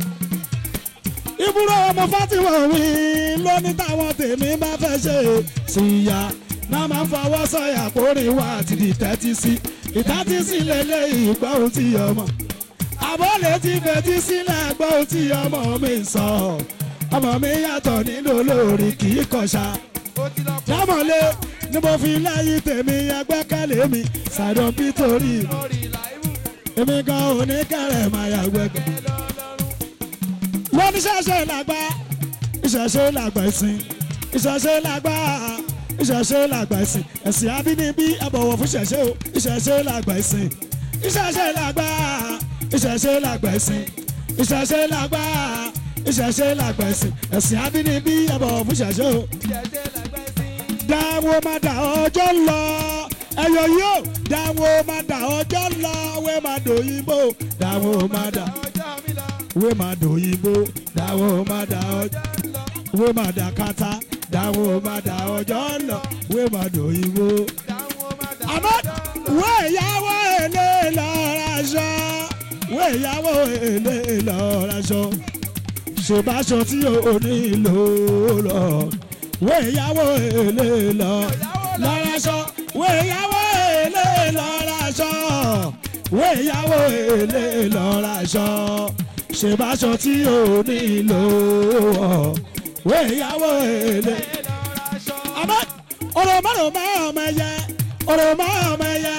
ìbúrò ọmọ Fatima mi lóní táwọn tèmi bá fẹ́ ṣe é síya náà máa ń fọwọ́ sọ̀yà kórè wá àti ìtẹ́tí sí ìtẹ́tí sí lélẹ̀ ìgbọ́n tí ọmọ àbọ̀lẹ̀ ti fetí sílẹ̀ gbọ́ ohun tí ọmọ mi ń sọ ọmọ mi yàtọ̀ nínú olórí kì í kọ̀ṣà Ó ti lọ pọ̀ dámọ̀lé ni mo fi lẹ́yìn tèmi ẹgbẹ́kẹ̀lé mi ṣàdán pítorí mi lórí làíwù. èmi gan oníkẹrẹ máa yàgbẹ́gbẹ́ Ẹ lọ lọ́rùn. lóníṣẹ́ṣe làgbà ìṣẹ̀ṣe làgbà ìsìn ìṣẹ̀ṣe làgbà ìṣẹ̀ṣe làgbà ìsìn ẹ̀sìn abínibí ẹ bọ̀wọ̀ fún ìṣẹ̀ṣe o ìṣẹ̀ṣe làgbà ìsìn ìṣẹ̀ṣe làgbà ìṣẹ̀ṣe làgbẹ̀sìn ìṣẹ̀ṣe làgbà ìṣẹ̀ṣe làgbẹ̀sìn ẹ̀sìn abínibí ẹ̀bọ̀ fún ìṣẹ̀ṣe o ìṣẹ̀ṣe làgbẹ́ sí. dáwọ́ má dà ọjọ́ lọ ẹ̀yọ̀ yóò dáwọ́ má dà ọjọ́ lọ wẹ́ má dòyìnbó dáwọ́ má dà ọjọ́ mi lọ. wẹ́ má dòyìnbó dáwọ́ má dà ọjọ́ ọjọ́ lọ. wẹ́ má dà kátá dáwọ́ má dà ọjọ́ lọ wẹ́ má dòyìnbó. dáwọn máa dà àmọ́ ọjọ́ lọ. wẹ́ ìyàwó èlé lọ́ra ṣọ́ wẹ́ ìyàwó èlé lọ́ra ṣọ́ ṣèbáṣọ tí o nílò lọ wẹ́ ìyàwó èlé lọ lọ́ra ṣọ́ wẹ́ ìyàwó èlé lọ́ra ṣọ́ wẹ́ ìyàwó èlé lọ́ra ṣọ́ ṣèbáṣọ tí o nílò wẹ́ ìyàwó èlé ẹ lọ ra aṣọ. àmọ́ òròmọ́ròmọ́ ọmọ ẹyẹ òròmọ́ ọmọ ẹyẹ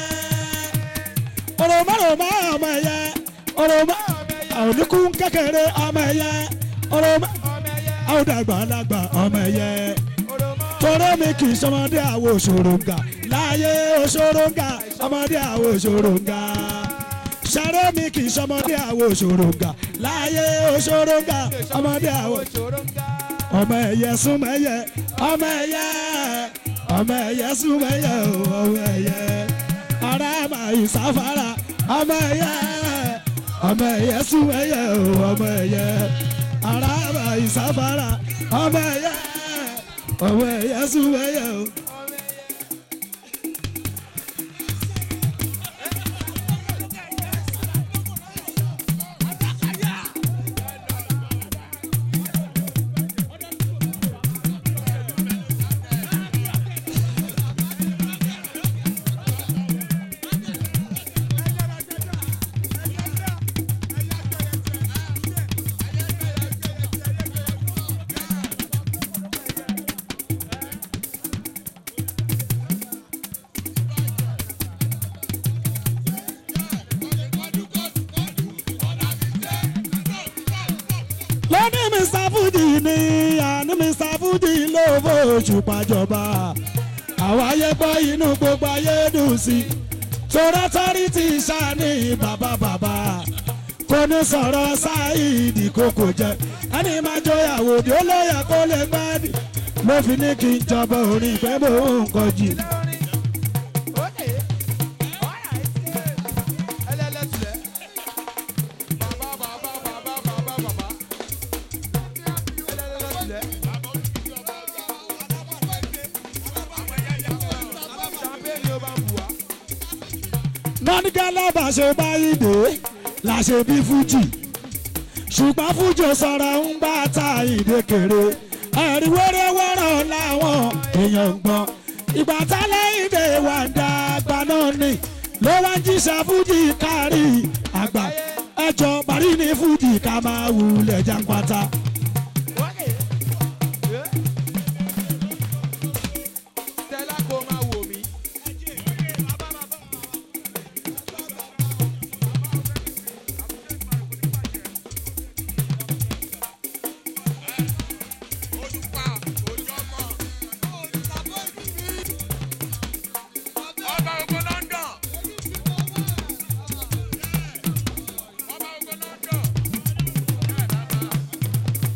òròmọ́ròmọ́ ọmọ ẹyẹ òròmọ́ àwọn oníkún kékeré ọmọ ẹyẹ òròmọ́ ọmọ ẹyẹ àwọn dàgbàlagbà ọmọ ẹyẹ òròmọ. torí mi kì í sọmọdé àwọn òṣòròǹgà láyé òṣòròǹgà ọmọdé àwọn òṣòròǹgà sáré mi kì í sọmọdé àwọn òṣòròǹgà láyé òṣòròǹgà ọmọdé àwọn òṣòro ń ga. ọmọ ẹyẹ súnmọ́ ẹyẹ ọmọ ẹyẹ ọmọ ẹyẹ súnmọ́ ẹyẹ o ọmọ ẹyẹ ara máa ìsáfárà ọmọ ẹyẹ ọmọ ẹyẹ súnmọ́ ẹyẹ o ọmọ ẹyẹ ara máa ìsáfárà ọmọ ẹyẹ ọmọ ẹyẹ súnmọ́ ẹyẹ o. lóní mr fuji ní àní mr fuji ló fòṣù pàjọba àwọn ayé gbọ́ inú gbogbo ayé dùn sí i torí ọtọ́rìtì sani bàbá bàbá kò ní sọ̀rọ̀ sáìdì kókò jẹ ẹni máa jọyàwó bí ó lóye kó lè gbádùn ló fi ní kí n jọba orin ìpẹ́ mò ń kọjú. nọ́nìkálá bá ṣe báyìí dé la ṣe bí fújì ṣùgbọ́n fújì ò sọ̀rọ̀ ń bá ta ìdékèrè ẹ̀rí wẹ́rẹ́wẹ́rẹ́ làwọn èèyàn ń gbọ́n ìgbà tálẹ̀ ìdè wà ń dá àgbà náà ni ló wá ń jíṣẹ́ fújì kárí àgbà ẹjọ́ parí ní fújì ká máa wulẹ̀ jàǹpátá. Stella kò máa wò mí. Ọba ogun London. Ọba ogun London.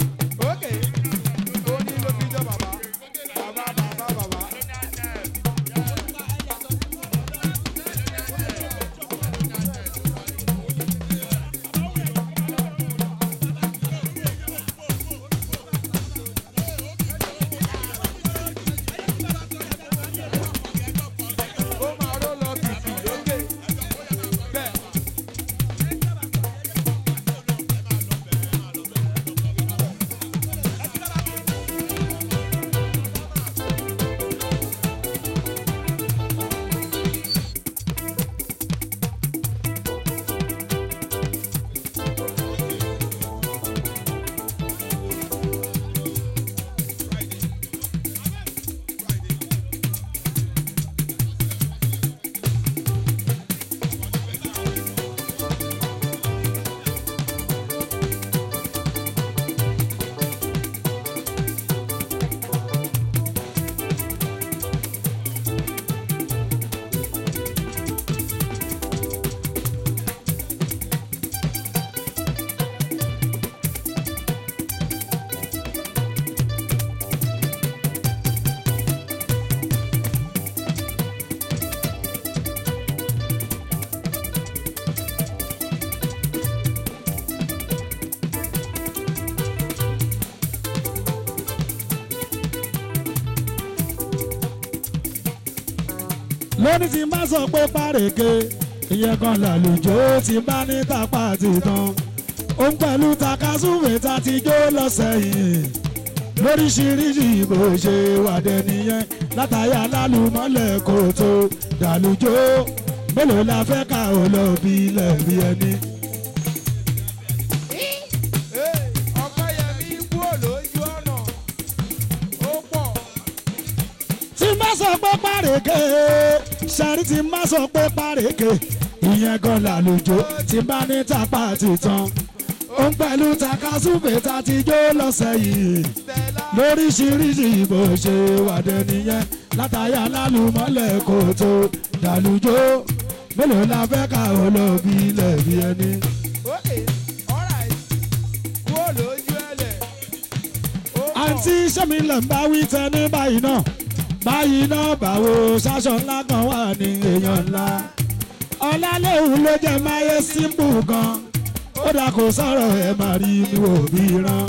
lónìí tí n bá sọ pé párèké ìyẹn kan làlùjọ tí n bá ní tapá ti tán òun pẹ̀lú takasúwé tá ti jó lọ́sẹ̀ yìí lóríṣiríṣi bó ṣe wàdẹ nìyẹn látàyà lálùmọ́lẹ̀ kò tó dàlùjọ mélòó la fẹ́ ká ò lọ bí lẹ́bi ẹni. ọ̀pẹ́yẹmí kúrò lójú ọ̀nà ó pọ̀ tí n bá sọ pé párèké ṣàrí tí n bá sọ pé párèké ìyẹn gan làlùjọ tí n bá ní tapá ti tán òun pẹ̀lú takasúwé tá ti jó lọ́sẹ̀ yìí Stella lóríṣiríṣi bó ṣe wàdẹ nìyẹn látàyà lálùmọ́lẹ̀ kò tó dàlùjọ mélòó la fẹ́ ká olóbi lẹ́bi ẹni. okay alright kúrò lójú ẹlẹ̀ ó pọ̀ àǹtí sẹ́mi lẹ̀ ń bá wí tẹ ní báyìí náà báyìí náà báwo ṣaṣọ ńlá kan wà ní èèyàn ńlá ọlálẹ́hùn ló jẹ́ máyé símbù gan ó dà kó sọ̀rọ̀ ẹ̀ máa rí mi wò bí rán.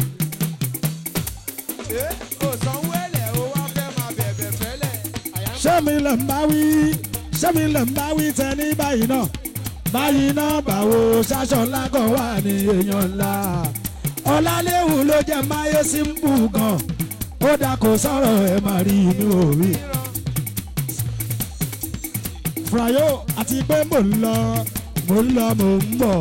ẹ́ kò sanwó ẹlẹ̀ ó wá fẹ́ máa bẹ̀bẹ̀ fẹ́lẹ̀ àyà ń sẹ́mi lẹ̀ ń bá wí sẹ́mi lẹ̀ ń bá wí tẹ ní báyìí náà báyìí náà báwo ṣaṣọ ńlá kan wà ní èèyàn ńlá ọlálẹ́hùn ló jẹ́ máyé símbù gan ó dà kó sọ̀rọ̀ ẹ̀ máa rí mi wò bí rán. ríran Frayo àti pé mò ń lọ mò ń lọ mò ń bọ̀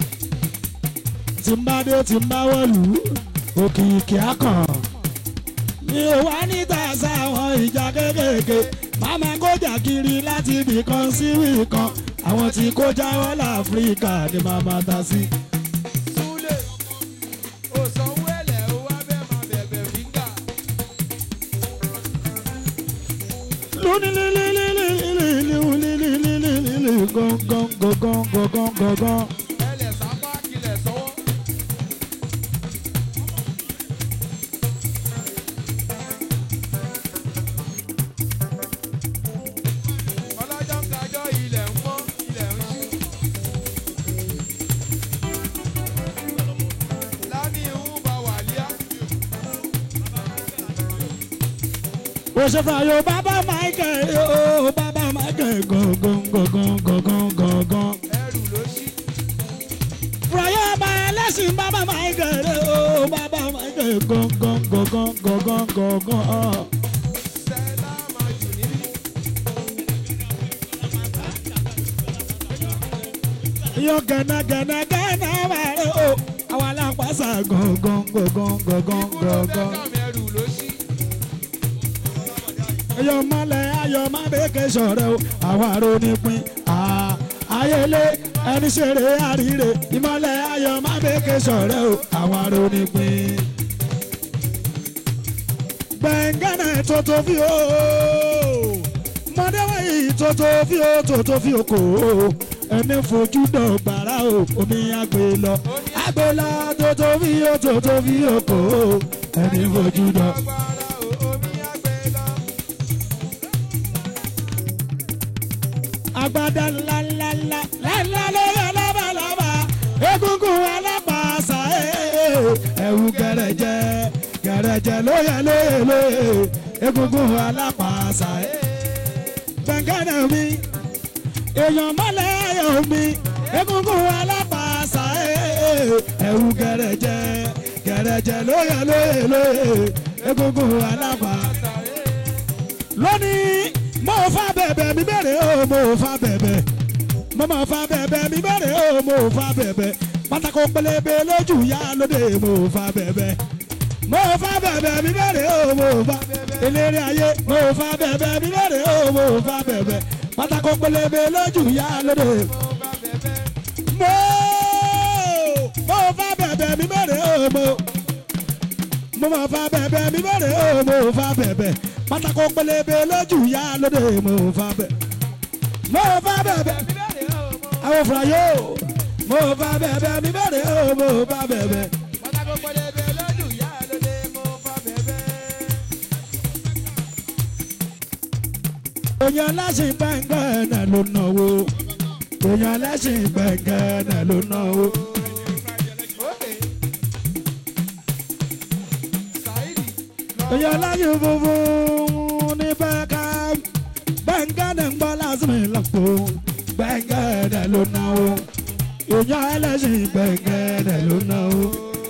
tí n bá dé tí n bá wọ̀lú òkìkí akàn mi ò wá níta sáwọn ìjà kéékèèké màmá kójà kiri láti ibì kan sí ibì kan àwọn tí kó jáwọ́ láfíríkà ni màmá ta sí. súlẹ̀ kò sanwó ẹlẹ̀ ó wá fẹ́ máa bẹ̀bẹ̀ fíńgà lónílílílílílílílílílílí gángan gángan gángan gángan. ẹlẹ̀ sápá kilẹ̀ sọ́wọ́ ọlọ́jọ́ ń kájọ́ ilẹ̀ ń mọ́ ilẹ̀ ń ṣú. lánìí ń bá wàlíà ó ṣe fàyò bàbá michael ó bàbá michael gangan gangan gangan gangan. ẹrù ló ṣí. fàyò ọba ẹlẹ́sìn bàbá michael ó bàbá michael gangan gangan gangan gangan. Stella máa jù níbí. yọ gẹ́nàgẹ́nà gẹ́nà wà rẹ̀ ó àwọn alápàṣà gangan gangan gangan Ikú ló fẹ́ gangan. kàmì ẹrù ló ṣí. ayọ̀ mọ́lẹ̀ ayọ̀ má bẹ́ẹ̀kẹ́ sọ̀rọ̀ o àwọn arónípin ayẹlé ẹni ṣeré àríre ìmọ̀lẹ̀ ayọ̀ má bẹ́ẹ̀kẹ́ sọ̀rọ̀ o àwọn arónípin. gbẹ̀ngànà tótó fi o mọ̀dẹ́wọ̀ yìí tótó fi o tótó fi o kò o ẹni fojú dọ̀gbàrà o omi àgbè lọ àgbè lọ tótó fi o tótó fi o kò o ẹni fojú dọ̀. agbára o omi àgbẹ̀ lọ. agbada ńlá ńlá ńlá ńlá lórí alábàlábà egungun alápàṣà ẹ̀wù gẹ̀rẹ̀jẹ̀ gẹ̀rẹ̀jẹ̀ lóye lóye lóye egungun alápàṣà gbẹ̀ngànà mi èèyàn mọ́lẹ̀ ayọ̀ mi egungun alápàṣà ẹ̀wù gẹ̀rẹ̀jẹ̀ gẹ̀rẹ̀jẹ̀ lóye lóye lóye egungun alápàṣà lónìí mo fa bẹ̀bẹ̀ mi bẹ̀rẹ̀ o mo fa bẹ̀bẹ̀ mo ma fa bẹ̀bẹ̀ mi bẹ̀rẹ̀ o mo fa bẹ̀bẹ̀ pátákó pélébé lójú ya lóde mo fa bẹ̀bẹ̀ mo fa bẹ̀bẹ̀ mi bẹ̀rẹ̀ o mo fa eléré ayé mo fa bẹ̀bẹ̀ mi bẹ̀rẹ̀ o mo fa bẹ̀bẹ̀ pátákó pélébé lójú ya lóde mo bá bẹ̀bẹ̀. mo mo fa bẹ̀bẹ̀ mi bẹ̀rẹ̀ o mo mo ma fa bẹ̀bẹ̀ mi bẹ̀rẹ̀ o mo fa bẹ̀bẹ̀ pátákó pélébé lójú ya lóde mo fa bẹ̀ mo fa bẹ̀bẹ̀ mi bẹ̀rẹ̀ o mo. àwọn fúra yóò mo fa bẹ̀bẹ̀ mi bẹ̀rẹ̀ o mo fa bẹ̀bẹ̀ pátákó pẹlẹbẹ lọ́dún ìyá lóde mo bá bẹ̀bẹ̀. èèyàn lẹ́sìn gbẹ̀ngàn náà ló náwó èèyàn lẹ́sìn gbẹ̀ngàn náà ló náwó. Okay. Saidi lọ èèyàn lẹ́sìn funfun ní bẹ́ẹ̀ká gbẹ̀ngàn náà ń gbọ́ lásìkò o gbẹ̀ngẹ̀dẹ̀ ló ná o èèyàn ẹlẹ́sìn gbẹ̀ngẹ̀dẹ̀ ló ná o.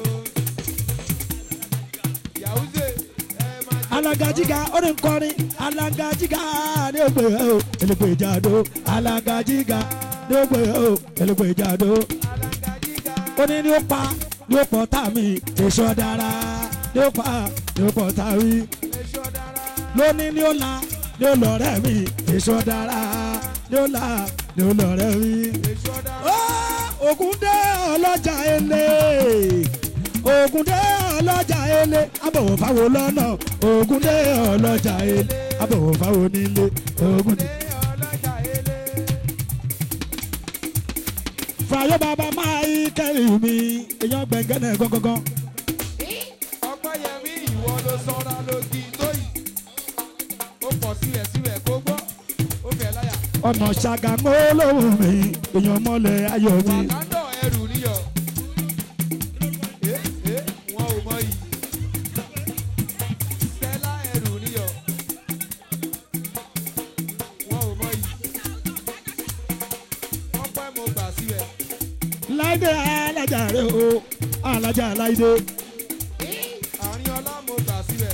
Yàwùzé ẹ máa jẹ́ alagajiga ó ní nkọrin alagajiga ní ògbé o elégbe ìjàdó alagajiga ní ògbé o elégbe ìjàdó alágàjígà. ó ní ní ó pa ní ó pọ̀ tá mi èso dára ní ó pa ní ó pọ̀ tá mi Èso dára. lóní ní ó la ní ó lọ́rẹ́ mi èso dára ní ó la ní ó lọ́rẹ́ mi. Èso dára. Ó, Ògúndé ọlọ́jà ele Ògúndé ọlọ́jà ele abọ̀wọ̀ fáwọn lọ́nà Ògúndé ọlọ́jà ele abọ̀wọ̀ fáwọn nílé Ògúndé. Ilé ọlọ́jà ilé. Fàyọ́ bàbá máa yí kẹ́rì mi èèyàn gbẹ̀ngẹ́nẹ̀ gangan. Ọpẹ́yẹmí ìwọ ló sọ́ra lógi tó yìí. Ó pọ̀ sílẹ̀ sílẹ̀ kó gbọ́. Ó fẹ́ láyà. Ọ̀nà ṣàgàmọ́ lóhùn mi èèyàn mọ́lẹ̀ ayọ̀ mi. Wàkándọ̀ ẹrù níyọ̀. Ẹ ẹ wọn ò mọ yìí. Stella ẹrù níyọ̀. Wọn ò mọ yìí. Wọ́n pẹ́ mo gbà síbẹ̀. Láìdé alájà rẹ̀ o alájà láìdé. Àárín ọlá mo gbà síbẹ̀.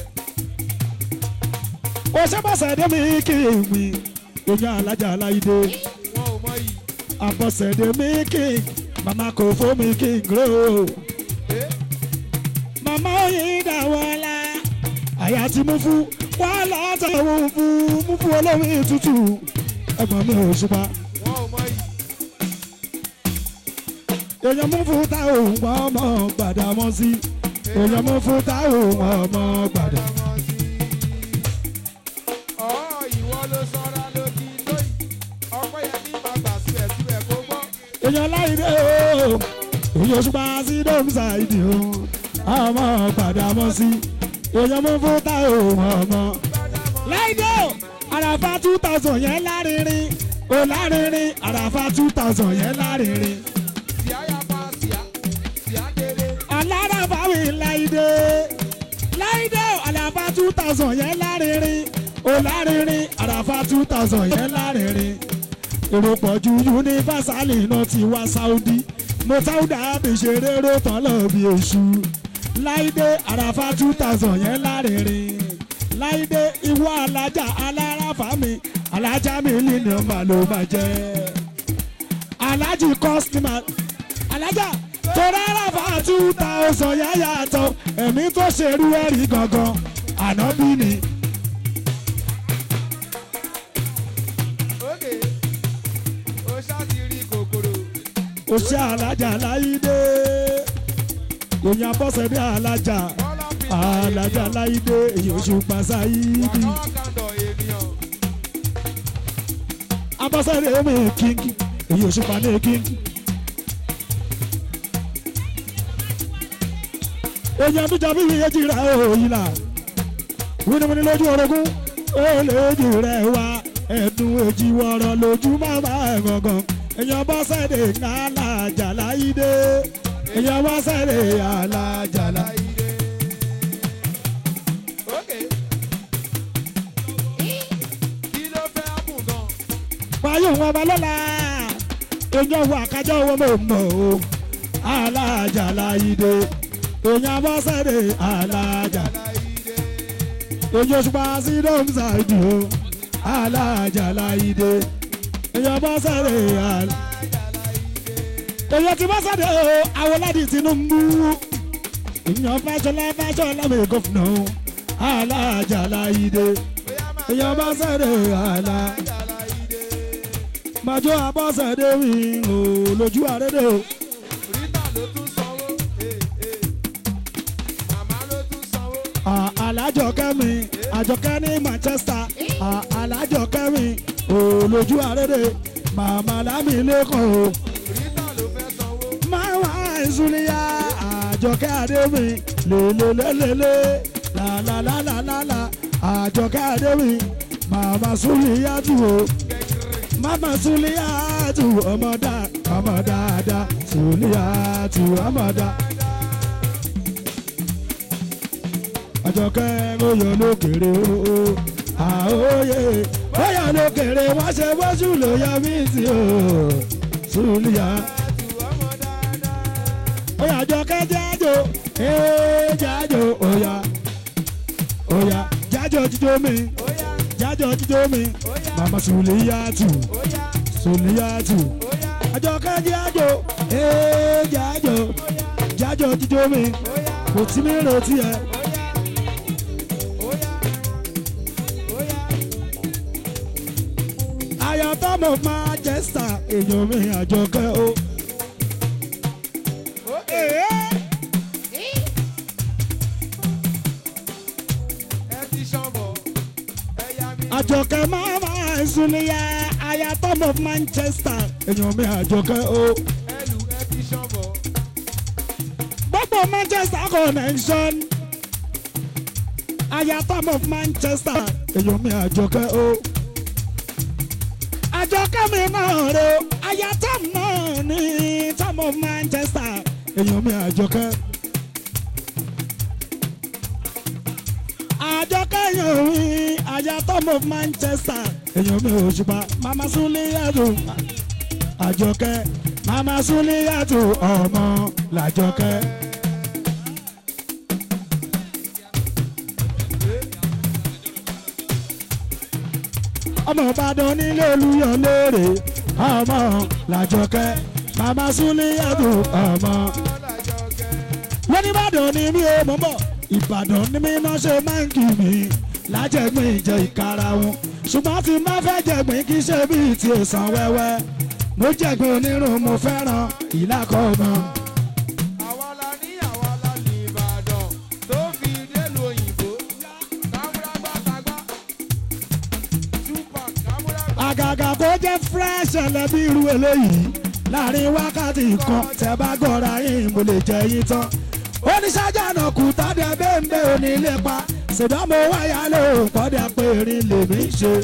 Ó sábàṣẹ̀dé mi kì í mi èèyàn alájà láìdé. Wọn ò mọ yìí. Àbọ̀sẹ̀dé mi kì í màmá kò fún mi kì í gbé o. Ẹ màmá oyin dàwọ́lá àyà tí mú fún wà látàwọn fún mú fún olómi tútù ẹ̀gbọ́n mi ò ṣùpá wọn ò mọ yìí. èèyàn mú fún táwọn òun ọmọ gbàdámọ́ sí èèyàn mú fún táwọn òun ọmọ gbàdá. Ọ̀ ìwọ ló sọ́ra lógi lóyìí. Ọpẹ́yẹmí máa gbà síbẹ̀ síbẹ̀ kó gbọ́. èèyàn láìdé o èèyàn ṣùpá sí dómsà ìdí o ọmọ gbàdámọ́ sí èèyàn mú fún táwọn òun ọmọ. láìdé o àràfà two thousand yẹn lárinrin o lárinrin àràfà two thousand yẹn lárinrin. Síá yapa síá, síá délé. alárafa mi láìdé láìdé àlàfà two thousand yẹn lárinrin ó lárinrin àlàfà two thousand yẹn lárinrin èrò pọ̀ ju yunifásálì náà ti wá sáúdí mo sáúdà bí ṣeré ró tán lọ bí èṣù láìdé àlàfà two thousand yẹn lárinrin láìdé ìwọ alájà alárafa mi alájà mi nínú màlúù máa jẹ alájì kọ́sìmà alájà torí àràfà two thousand yẹn yàtọ̀ ẹ̀mí tó ṣerú ẹ̀rí gangan ànábì ni. Ókè, ó ṣáàtì rí kòkòrò. ó ṣe alájà láyídé èèyàn bọ́sẹ̀ bí alájà Bọ́lá fi alájà láyídé èyí oṣù pàṣáyídì Wàkọ́ kàndọ̀ ènìyàn. abọ́sẹ̀rẹ̀ mi kíngì èyí oṣù pàdé kíngì. èèyàn bíjà bí iye jìrà òyìnlá wíníwíní lójú orogún ó lójú rẹ̀ wá ẹ̀dùn èjì wọ̀rọ̀ lójú màmá ẹ̀ gangan èèyàn bọ́sẹ̀rẹ̀ alájà láyídé èèyàn bọ́sẹ̀rẹ̀ alájà láyídé. Láìdé. Ókè. Kí ló fẹ́ ápùn gan? wáyé wọn bá lọ́la èèyàn wà kájọ́ wọn mọ̀ mọ̀ o alájà láyídé èèyàn bọ́ sẹ́rẹ̀ alájà Láìdé. èèyàn ṣùgbọ́n sí dọ́mùsà ìdì o alájà láyídé èèyàn bọ́ sẹ́rẹ̀ alájà èèyàn ti bọ́ sẹ́rẹ̀ o Awoladi Tinubu èèyàn Fáṣọlá Fáṣọlá mi gọ́fìnà o alájà láyídé Bóyá máa èèyàn bọ́ sẹ́rẹ̀ alájà. jà láìdé. Màjọ abọ́sẹ̀dé wí o lójú àrédè o. Rita ló tún sanwó. Eh, eh. Màmá ló tún sanwó. À- Alájọkẹ́ mi, àjọkẹ́ ní Manchester. À- Alájọkẹ́ mi o lójú àrédè. Màmá lámì lẹ́kọ̀ọ́ o. Rita ló fẹ́ sanwó. Máwá ìsúlíyà àjọkẹ́ adé mi lélelélele làlàlàlàlà àjọkẹ́ adé mi. Màmá súlíyà tù o. Kẹ̀kẹ́rẹ́. Mama Suliyatu ọmọ dá ọmọ dáadáa Suliyatu ọmọ dá. Àjọkẹ́ oyè olókèrè o àóyè bóyá lókèrè wọ́n ṣe bóṣù ló yọ mí sí o sùlìyà ọmọ dáadáa. bóyá jọkẹ́ jájò ee jájò òyà òyà jájò jíjó mi Óyá, jájò jíjó mi óyá, màmá sùlìyà tù óyá, sùlìyà tù óyá, àjọkẹ́ jájò ee jájò jájò jíjó mi óyá, kò tí mi retí ẹ. óyá, óyá, óyá. ayọ̀tọ́mọ̀ Manchester èèyàn mi àjọkẹ́ o. Ókè, ẹ ti ṣọ̀bọ̀, ẹ̀yà mi. àjọkẹ́ máma ìsúnìyà ayọ̀tọ́mọ̀ Manchester èèyàn mi àjọkẹ́ o. Ẹlù, ẹ ti ṣọ̀bọ̀. gbogbo Manchester connection ayọ̀tọ́mọ̀ Manchester èèyàn mi àjọkẹ́ o. àjọkẹ́ mi náà rè o ayọ̀tọ́m náà ní tọ́mọ̀ Manchester èèyàn mi àjọkẹ́. àjọkẹ́ yàn mí ayọ̀tọ́mọ̀ Manchester èèyàn mi ò ṣùpá mama Suliyatu àjọkẹ́ mama Suliyatu ọmọ làjọkẹ́. ọmọ ìbàdàn nílé olúyọ léèrè ọmọ làjọkẹ́ mama Suliyatu ọmọ. Ọlájọkẹ́. wọ́n ní ìbàdàn ni mí ò mọ̀ mọ̀ ìbàdàn ni mí náà ṣe máa ń kì mí lájẹ̀gbìn ìjẹ ìkara wọn ṣùgbọ́n tí má fẹ́ jẹ̀gbìn kì í ṣe bíi ti èsàn wẹ́wẹ́ mo jẹ̀gbìn onírun mo fẹ́ràn ìlàkọ̀ọ̀mọ́. Àwa la ní àwa la ní Ìbàdàn tó fi délùú òyìnbó. Kámúrágbá tagbá. Tupac kámúrágbá. àgàgà kó jẹ́ fresh ẹlẹ́bí irú eléyìí láàrin wákàtí kan tẹ́ bá gọ́ra yín mo lè jẹ yín tán oníṣájà náà kù tọ́dẹ bẹ́ẹ̀ onílé pa ṣùgbọ́n mo wáyà ló kọ́dẹ pé erin lèmi ń ṣe.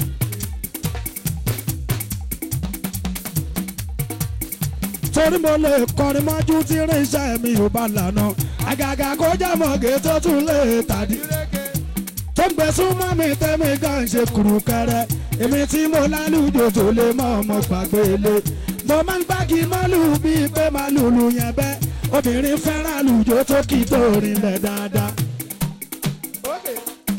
torí mo lè kọrin mọ́jú tí irinṣẹ́ mi ò bá lànà àgàgà kó jẹ́ mọ̀gẹ́ tó tún lè tàdí Ìrèké. tó ń gbé súnmọ́ mi tẹ́mi gan ṣe kùrù kẹrẹ èmi tí mo lálùjò tó lè mọ ọmọ gbàgbé lé mo máa ń gbági mọ́lù bíi pé máa lùlù yẹn bẹ́ obìnrin fẹ́ràn lùjò tó kì í tó rinlẹ̀ dáadáa. Ókè.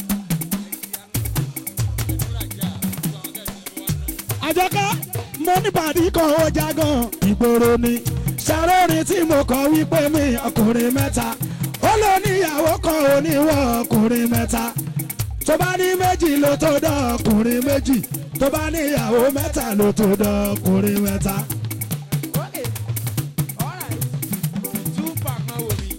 àjọkẹ́ mo ní pàdé kan ó jágàn ìgboro ni ṣàrórin tí mo kọ wípé mi ọkùnrin mẹ́ta ó ló níyàwó kan oníwọ̀ ọkùnrin mẹ́ta tó bá ní méjì ló tó dán ọkùnrin méjì tó bá níyàwó mẹ́ta ló tó dán ọkùnrin mẹ́ta. Ókè. Alright. Tupac náà wò mí.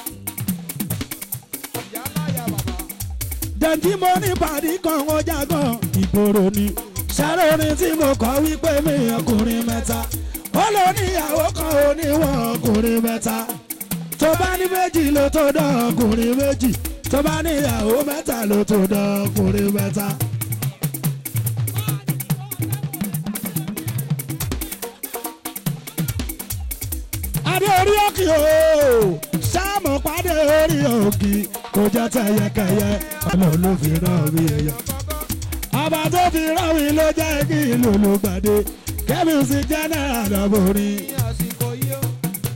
Yálà ya bàbá. dẹ̀ntí mo ní pàdé kan ó jágàn ìgboro ni ṣàrórin tí mo kọ wípé mi ọkùnrin mẹ́ta ó ló níyàwó kan oníwọ̀ ọkùnrin mẹ́ta tó bá ní méjì ló tó dán ọkùnrin méjì tó bá níyàwó mẹ́ta ló tó dán ọkùnrin mẹ́ta. adé orí òkè o sáàmù pàdé orí òkè kò jẹ́ tẹ̀yẹkẹ̀yẹ ọlọ́run ló fi rán mi èèyàn Kọ́kọ́. ọba tó fi rán mi ló jẹ́ kí ìlú ló gbàdé kẹ́mi sí jẹ́nẹ́rà lọ́bùnrin. ní àsìkò yìí ó.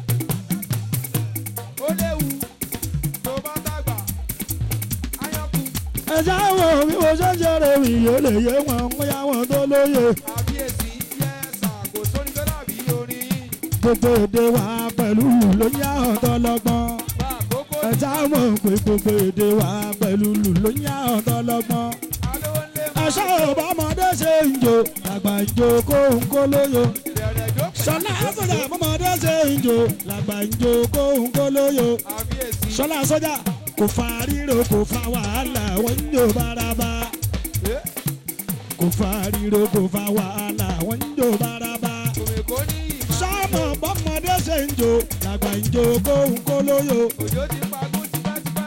ó léwu tó bá dàgbà áyọ̀kù ẹ̀já wo bí mo ṣe ń ṣeré mi yóò lè yé wọn ń yá wọn tó lóye. àbíyèsí yẹ́sà kò sóni tó dàbí orin yìí gbogbo èdè wa pẹ̀lú ló ń yá ọ̀tọ̀ lọ́gbọ́n. bá àkókò ẹ̀já mọ̀ pé gbogbo èdè wa pẹ̀lú ló ń yá ọ̀tọ̀ lọ́gbọ́n. alówó ńlẹ̀ máa ẹ̀ṣọ́ ọ̀bọ̀mọdé ṣe ń jò làgbà ń jò kó ń kó lóyo. bẹ̀rẹ̀ jókòó sọlá sọjà ọ̀bọ̀mọdé ṣe ń jò làgbà ń jò kó ń kó lóyo. àbíyèsí sọlá sọjà kò fa ríro kò fa wàhálà wọ́n ń jò bárabá. Eh, kò fa ríro kò fa wàhálà wọ́n ń jò bárabá. kòmèkó ní ìmọ̀ sọ́mọ̀ bọ́mọdé ṣe ń jò làgbà ń jò kó ń kó lóyo. òjò ti pagún tipẹ́tipẹ́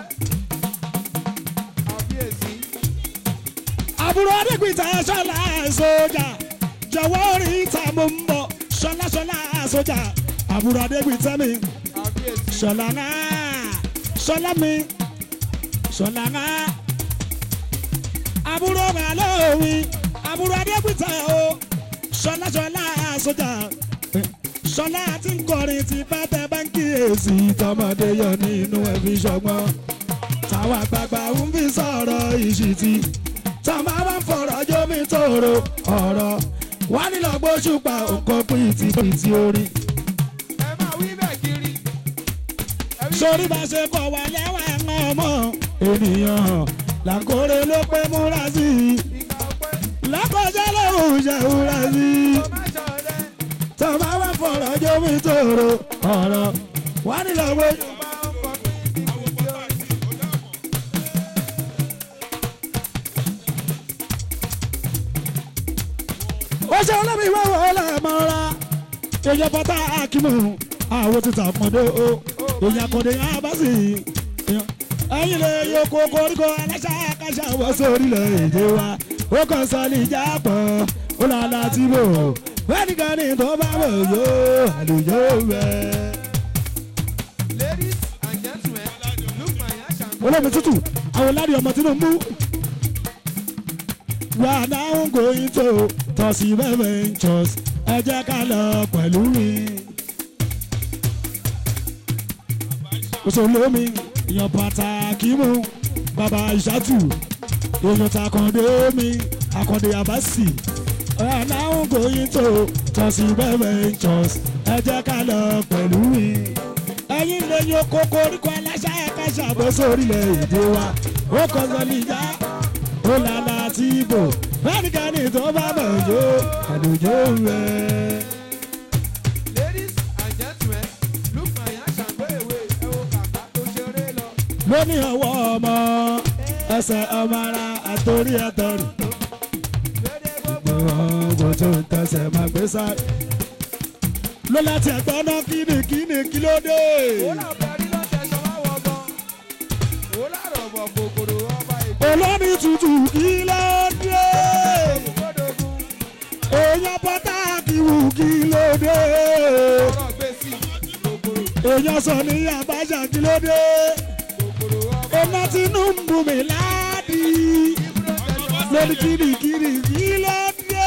àbíyèsí àbúrò adégbìtà sọlá sọjà jọ̀wọ́ orí ìta mo ń bọ̀ sọlá sọlá sọjà àbúrò adégbìtà mi àbíyèsí sọlá náà sọlá mi sọlá náà àbúrò màlúù mi àbúrò adégbìtà o ṣọlá ṣọlá sójà ṣọlá tí ń kọrin ti pátẹ báńkì èsì tọmọdé yọ nínú ẹbí ṣọgbọ́n táwọn àgbààgbà ń fi sọ̀rọ̀ ìṣìtì tọ́mọ bá ń fọ̀rọ̀ jómi tòrò ọ̀rọ̀ wà nílò gbóṣùpá nǹkan pìtì pìtì orí. ẹ máa wí bẹ́ẹ̀ kiri. ẹ wí sórí bá ṣe kọ̀ wá lẹ́wà ẹ̀wọ̀n ọmọ ènìyàn hàn làkórè ló pé múra sí i ìgbà ọpẹ́ lákọjá lòun ṣe múra sí i tó má ṣọ̀rẹ́. tọ́mọ bá ń fọ̀rọ̀ jómi tòrò ọ̀rọ̀ wà nílò gbóṣùpá. máa ń fọ pípí tí ó ó ṣe ọlọ́mọ ìwé wọ̀ ọlọ́mọra èèyàn bọ́tà akímù àwọn títà pọ̀ndé o èèyàn kọ̀dé abásì ẹ̀yìn lè yọkọ koríko aláṣà káṣà wọ́ sórílẹ̀ èdè wa ó kàn sọ ní ìjà pọ̀ ó là láti bò fẹ́nìkan ní tó bá bò yó àlùjọ rẹ̀. Ladies and gentlemen, look my ash and go. olómi tútù àwọn lárí ọmọ Tinubu we are now going to Tosibe Ventures ẹ jẹ́ ká lọ pẹ̀lú mi. òṣèlómi èèyàn pàtàkì mú bàbá ìṣàtù èèyàn takàndé mi àkàndé àbásì we are now going to Tosibe Ventures ẹ jẹ́ ká lọ pẹ̀lú mi ẹ̀yin lè yan oko koríko aláṣà ẹ̀ka ṣàbọ̀sọ orílẹ̀-èdè wa ó kọ́ sọ níjà ó lálá tí ibò fẹ́nìkanì tó bá bọ̀ jó àlùjọ rẹ̀. Ladies and gentlemen, look my ash and go away. Ẹ wo kàkà tó ṣeré lọ. lóní ọwọ́ ọmọ ẹsẹ̀ ọmọ ara àtòrí ẹ̀tọ́rì Dédé gbogbo. gbogbo tó ń tẹsẹ̀ máa gbé sáré. ló láti ẹ̀gbọ́n náà kíni kíni kí ló dé. Wòlá bẹ̀rí ló tẹ̀sán wá wọ̀ gan. Wòlá rọ̀bọ̀ kòkòrò ọba ìgbà olómi tutù kí ló dé. ògbódògún. èèyàn pàtàkì wù kí ló dé. Ọ̀rọ̀ gbé sí kòkòrò èèyàn sọ ní àbájá kí ló dé. kòkòrò ọba. iná Tinubu mi láàdì. Ibùdó tẹ̀sán wá lórí kirikiri kí ló dé.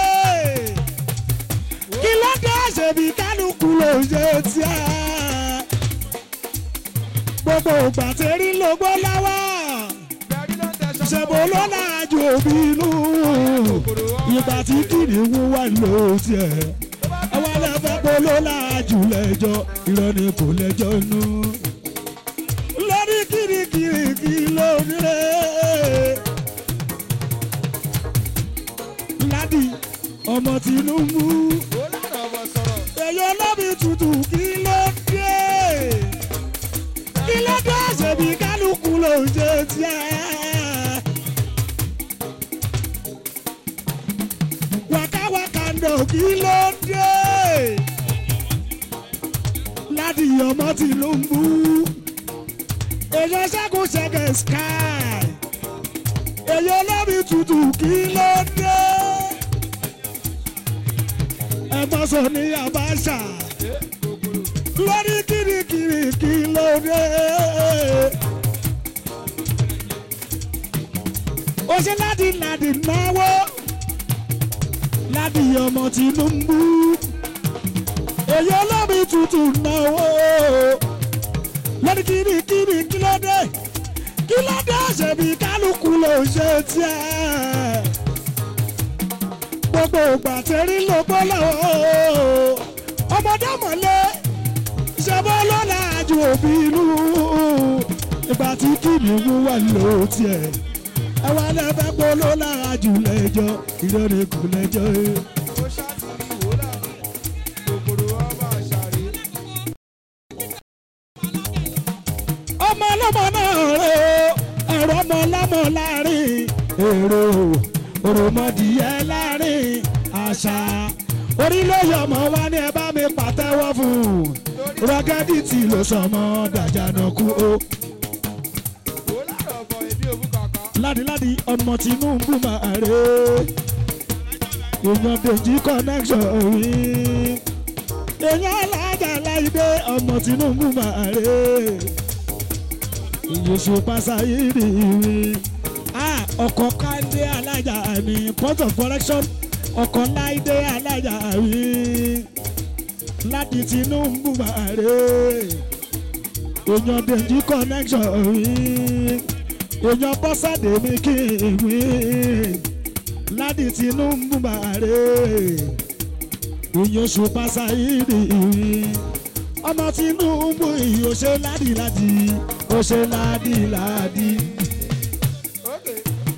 kí ló dé ṣèbí kálukú ló ṣe tiẹ̀. gbogbo ìgbà tẹ́rí ló gbọ́ láwà. bẹ̀rí ló tẹ̀sán wá ṣèbó wọ̀ ló gan. náà ju òbí inú. Kòkòrò ọba ìgbà tí kìnìún wà ló tiẹ̀. àwọn ẹlẹ́fẹ́ kó ló láàjù lẹ́jọ́ irọ́ ni kò lẹ́jọ́ nú. lórí kirikiri kí ló nílé. ládì ọmọ Tinubu Wòlá rọ̀bọ̀ sọ̀rọ̀. èyí olómi tutù kí ló dé. kí ló dé ṣèbí kálukú ló ń ṣe tiẹ̀. wákàwákà ndò kí ló dé. ládì ọmọ Tinubu èyí ṣẹ́gun ṣẹ́gẹ̀ sky èyí olómi tutù kí ló dé. ẹ̀gbọ́n sọ ní Abacha lórí kirikiri kí ló dé. ó ṣe láti láti náwó láti ọmọ Tinubu èyí olómi tutù náwó lórí kirikiri kí ló dé kí ló dé ṣèbí kálukú ló ṣe tiẹ̀ gbogbo ìgbà tẹ́rí ló gbọ́ lọ́wọ́ ọmọdé mọ̀lẹ́ ṣẹ́bọ́ lọ́la ju òbí inú ìgbà tí kìnìún wà ló tiẹ̀ ẹwà lẹ́fẹ́ pọ̀ ló lára jù lẹ́jọ́ ìrọ̀lẹ́ kò lẹ́jọ́ Ó ṣàtìrí wòlá. Kòkòrò ọba àṣàrí. ọmọ ọlọ́mọ náà rẹ̀ o ẹ̀rọ ọmọ ọlọ́mọ láàrin èrò òròmọdìyẹ láàrin àṣà orílẹ̀-èdè ọmọ wa ní ẹ bá mi pàtẹ́wọ́ fún un rọ́gẹ́dìtì ló sọmọ dàjànàkú o. Wòlá rọ̀bọ̀ èdè òbú kàkà. ládìládì ọmọ Tinubu máa rè é èèyàn dèjì connection rí èèyàn alájà láìdé ọmọ Tinubu máa rè é ìyèsù pásáyìrì rí ọkọ̀ káńdé alájà ní port of correction ọkọ̀ láìdé alájà rí láti tinubu bàrẹ èèyàn dèjì connection rí èèyàn bọ́sàdé mi kí n wí láti tinubu bàrẹ èèyàn ṣùpá sáyidi rí ọmọ tinubu yìí ó ṣe ládìládì ó ṣe ládìládì. ókè.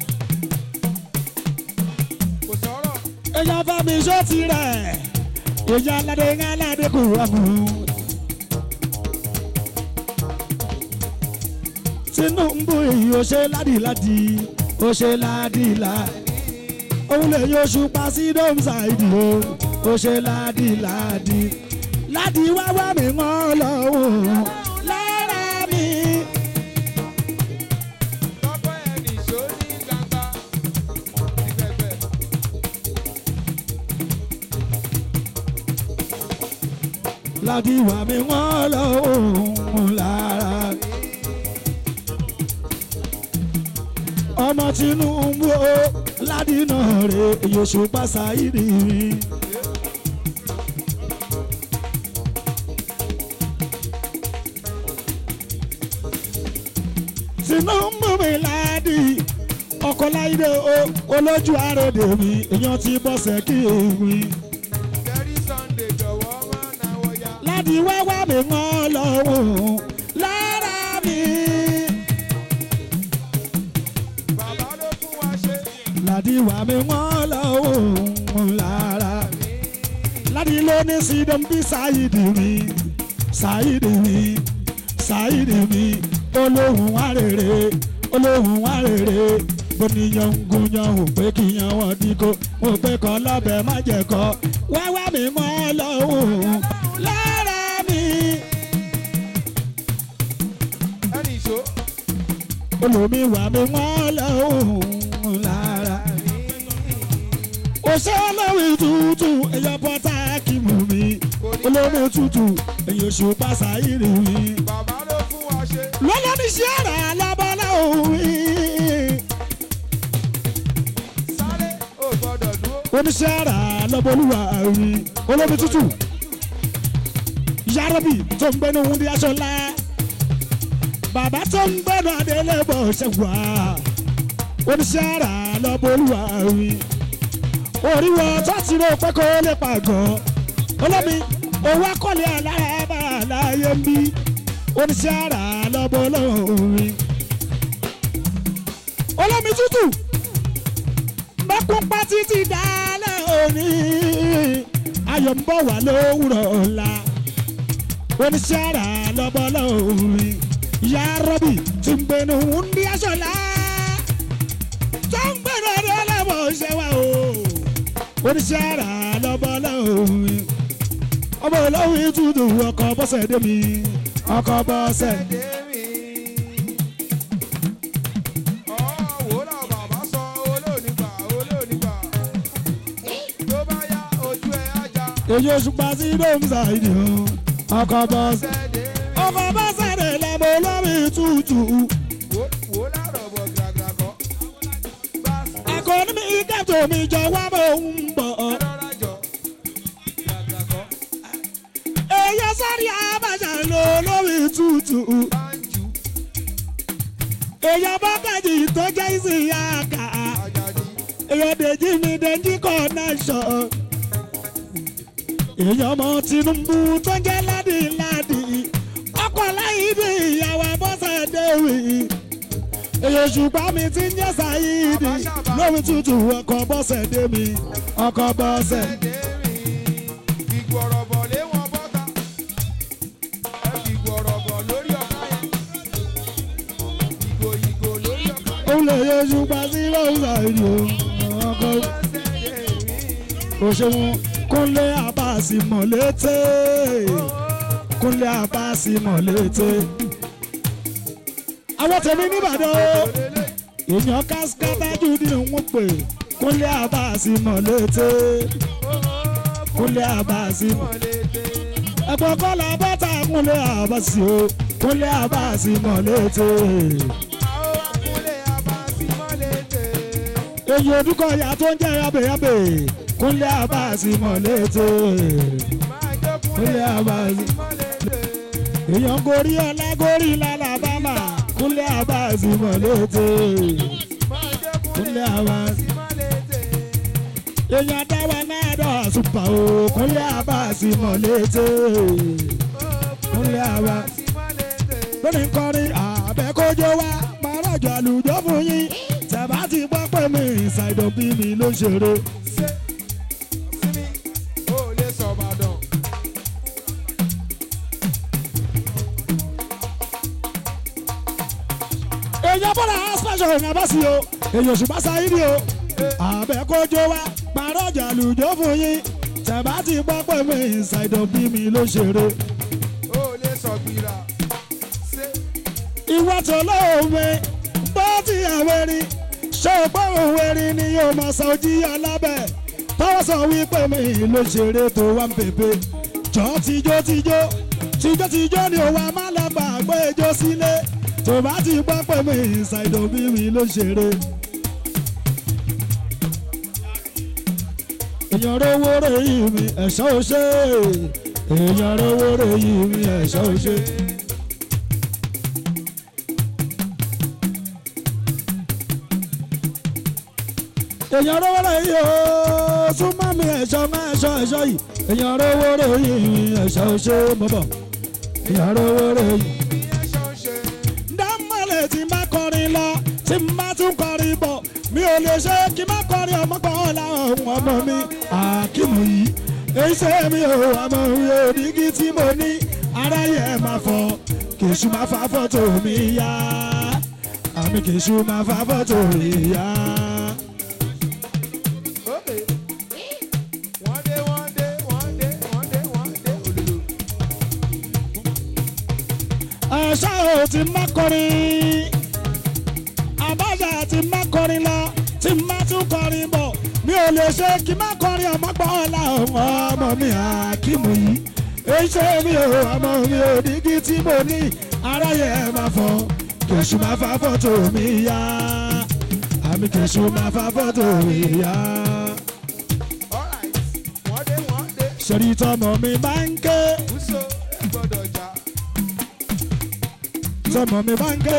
kò sọ̀rọ̀ èèyàn bá mi ṣó tirẹ̀ èèyàn aládé ń aládé kò wàmù. tinubu yìí ó ṣe ládìládì ó ṣe ládìládì òun lè yọ ṣùpá sí domsaidi o ó ṣe ládìládì ládì wá wá mi wọ́n lọ́wọ́ lára mi. lọ́pọ̀ ẹni ṣó ní gbangba ní pẹpẹ. ládì wá mi wọ́n lọ́wọ́ lára mi. ọmọ tinubu o ládìnà rè yóò pàṣà ìrì mi. tinubu mi ládì ọkọ láìdé o olójú àròdè mi èèyàn ti bọ́sẹ̀ kí èmi. Jerry Sunday jọ̀wọ́ má náwó ya. láti wáwá mi wọ́n lọ́wọ́ lára mi. bàbá ló fún wa ṣe. láti wá mi wọ́n lọ́wọ́ lára mi. láti ló ní sídọ̀m bí sáyidì mi sáyidì mi sáyidì mi olóhùn wá rèrè olóhùn wá rèrè bóníyàn ń gúnyàn ò pé kíyàn wọ́n díkó ò pé kọ́ lọ́bẹ̀ má jẹ́ kọ́ wáwá mi wọ́n lọ́wọ́ lára mi. ẹni ṣó. olómi wà mí wọ́n lọ́wọ́ lára. òṣè olómi tútù èyàn bọ́tà kì mú mi olómi tútù èyàn oṣù pàṣà ìrì mi. bàbá ló fún wa ṣe. lọ́lọ́ ní ṣé ara lábọ́lá òwe. sáré ò gbọ́dọ̀ dúró. oníṣẹ́ ara lọ́bọ̀lúwà rí olómi tútù. yàrá-bì tó ń gbẹ́nu wúndí aṣọ ńlá. bàbá tó ń gbẹ́nu adélébọ̀ ṣẹ̀wá. oníṣẹ́ ara lọ́bọ̀lúwà rí. oríwọ tó ti rò pé kó lè pàgọ́. olómi owó akọ́lé alára bá láyé ń bí. oníṣẹ́ ara lọ́bọ̀lúwà rí. olómi tútù bákúnpá títí dálẹ̀ òní ayọ̀ ń bọ̀ wá lówùrọ̀ ọ̀la oníṣẹ́ àrà lọ́bọ̀ lórí ìyá rọ́bì tí ń gbénu ní aṣọ́lá tó ń gbénu ọdún ọlọ́mọ ṣe wá o oníṣẹ́ àrà lọ́bọ̀ lórí ọmọ olówó ìtúdù ọkọ̀ bọ́sẹ̀ dé mi ọkọ̀ bọ́sẹ̀ dé. Dèmí. ọ̀wọ́ là bàbá sọ olóònígbà olóònígbà. tó bá yá ojú ẹ̀ á já. èyí oṣù pa sí dómìsà ìdí o ọkọ̀ bọ́sẹ̀. sẹ́dẹ̀ ọkọ̀ bọ́sẹ̀ dé lẹ́mọ̀ olómi tútù. wò wò láàrọ̀ bọ̀ gàgà kọ́. bá akọni mi kẹtọ mi jọ wá bó ń bọ̀. ẹ̀rọra jọ gàgà kọ́. èyí sáré abàjá ló lórí tútù. bá ń jù èyí bọ́kàjì tó jẹ́ ìsìn àkà. àjàdí. èyí dèjì mi dèjì connection. èyí ọmọ Tinubu tó jẹ́ ládìládì. ọkọ̀ láyìídì ìyàwó abọ́sẹ̀ déwì. èyí ṣùgbọ́n mi ti ń jẹ́ sáyìídì. lórí tútù ọkọ̀ bọ́sẹ̀ dé mi. ọkọ̀ bọ́sẹ̀. Dèmí. ìgbọ̀rọ̀bọ̀ lé wọn bọ́ta. ẹ fi ìgbọ̀rọ̀bọ̀ lórí ọ̀ká yẹn. ìgò ìgò lórí ọ̀ká yẹn. òun lè yẹ ṣùgbọ́n sí lọ́sà ìdí o. ọkọ̀ Dèmí. òṣèwọ̀n kúnlé àbáàsì mọ̀létẹ́ kúnlé àbáàsì mọ̀létẹ́. àwọn tèmi nìbàdàn o èèyàn kásikátàjù ni wọ́n pè kúnlé àbáàsì mọ̀létẹ́ kúnlé àbáàsì mọ̀létẹ́. ẹ̀gbọ́n kọ́lá bọ́tà kúnlé àbáàsì o kúnlé àbáàsì mọ̀létẹ́. Àwọn akúnlé abásímọ́lété. èyí odúkọ ìyá tó ń jẹ́ yábẹ̀yábẹ̀ kúnlẹ̀ abáàsì mọ̀lẹ́tẹ̀ máa jó Kúnlé kúnlẹ̀ Abasi. mọ́lẹ́dẹ̀. èèyàn gorí ọlá gorí lálàbámà kúnlẹ̀ abáàsì mọ̀lẹ́tẹ̀ máa jó Kúnlé kúnlẹ̀ Abasi. mọ́lẹ́dẹ̀. èèyàn dáwà náà dọ̀ àsùpà o kúnlẹ̀ abáàsì mọ̀lẹ́tẹ̀ Kúnlé Abasi. lórí kọrin àbẹ́kọ́jọ́ wa máràjọ àlùjọ fún yín tẹ̀bá ti gbọ́ pé mi ìsàìdọ̀ bí mi ló ṣeré. Ṣé sími ò lè sọ Ìbàdàn? èèyàn bọ́lá special èèyàn bá sí o èèyàn ṣùgbọ́n sáyidi o àbẹ́kọ́jọ́ wa máràjọ àlùjọ fún yín tẹ̀bá ti gbọ́ pé mi ìsàìdọ̀ bí mi ló ṣeré. Ò lè sọ gbìrà. Ṣé ìwà tó lóore bó ti àwẹ̀rí ṣé o gbọ́ òwẹ̀rí ni yóò máa sọ jí alábẹ́ tọ́wọ́ sọ wípé mi ló ṣeré tó wá ń pèpè jọ tijó tijó tijó tijó ni òwa máa lọ gbà gbé ijó sílé tó bá ti gbọ́ pé mi ṣàìdò bí mi ló ṣeré. èèyàn rówó rè yí mi ẹ̀ṣọ́ ò ṣe èèyàn rówó rè yí mi ẹ̀ṣọ́ ò ṣe. èèyàn rówó rè yí o súnmọ́ mi ẹ̀ṣọ́ mọ́ ẹ̀ṣọ́ ẹ̀ṣọ́ yìí èèyàn rówó rè yí mi ẹ̀ṣọ́ ò ṣe bọ̀bọ̀ èèyàn rówó rè yí. ìyẹn ṣọ ń ṣe? dámọ̀lẹ̀ tí n bá kọrin lọ tí n bá tún kọrin bọ̀ mi ò lè ṣe kí n má kọrin ọmọ gbọ́n láwọn ọmọ mi àkímù yìí èyí ṣe mi ò ọmọ mi ò dígí tí mo ní aráyé ẹ̀ máa fọ kèṣù máa fa fọ́tò mi yá àmì kèṣù máa fa fọ́tò mi yá. Ókè. Wọ́n dé, wọ́n dé, wọ́n dé, wọ́n dé, wọ́n dé, òdòdó. ẹ̀ṣọ́ ò ti má kọrin àbájá ti má kọrin lọ tí má tún kọrin bọ̀ mi ò lè ṣe kí má kọrin ọmọ gbọ́ ọ̀la ọmọ ọmọ mi àkímù yìí èyí ṣe mi ò ọmọ mi ò dígí tí mo ní aráyé ẹ máa fọ kèṣù máa fa fọ́tò mi yá àmì kèṣù máa fa fọ́tò mi yá Alright. Wọ́n dé, wọ́n dé. ṣèrí tọmọ mi bá ń ké Bùsọ̀ ẹ gbọ́dọ̀ jà. tọmọ mi bá ń ké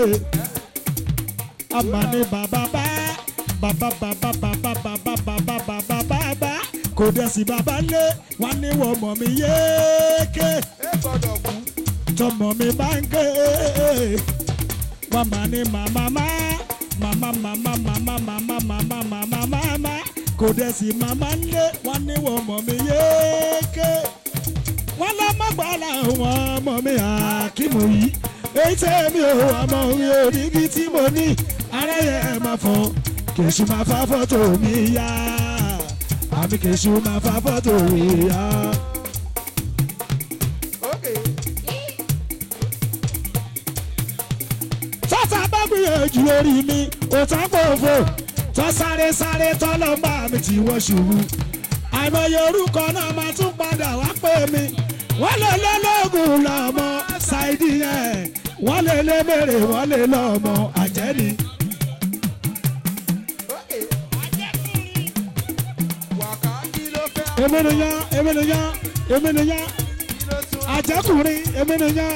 àmà ni bàbá bá bàbá bàbá bàbá bàbá bàbá bàbá bàbá kò dẹ̀ sí bàbá lé wọn ní wọ́n mọ̀ mí yéèké Ẹ gbọ́dọ̀ kú. tọmọ mi bá ń ké wọn mà ní màmá má màmá màmá màmá màmá màmá màmá màmá kò dẹ̀ sí màmá lé wọn ní wọ́n mọ̀ mí yéèké wọn lọ mọ gbọ́dọ̀ àwọn ọmọ mi àkímù yìí èyí tẹ́ mi ò ọmọ mi ò dígí tí mo ní aráyé ẹ̀ máa fọ kèṣù máa fa fọ́tò mi yá àmì kèṣù máa fa fọ́tò mi yá. Ókè. tọ́ta bá gbìyànjú lórí mi òtá pòfo tọ́ sáré sáré tọ́lọ́mbà mi tí wọ́n ṣubú àìmọye orúkọ náà máa tún padà wá pè mí wọ́n lè lé lóògùn lọ́mọ ṣáìdì yẹn wọ́n lè lé mèrè wọ́n lè lọ́mọ àjẹ́ni. Ókè. Wàká kí ló fẹ́? èmi nìyẹn èmi nìyẹn èmi nìyẹn Kí ló tún? àjẹkùnrin èmi nìyẹn.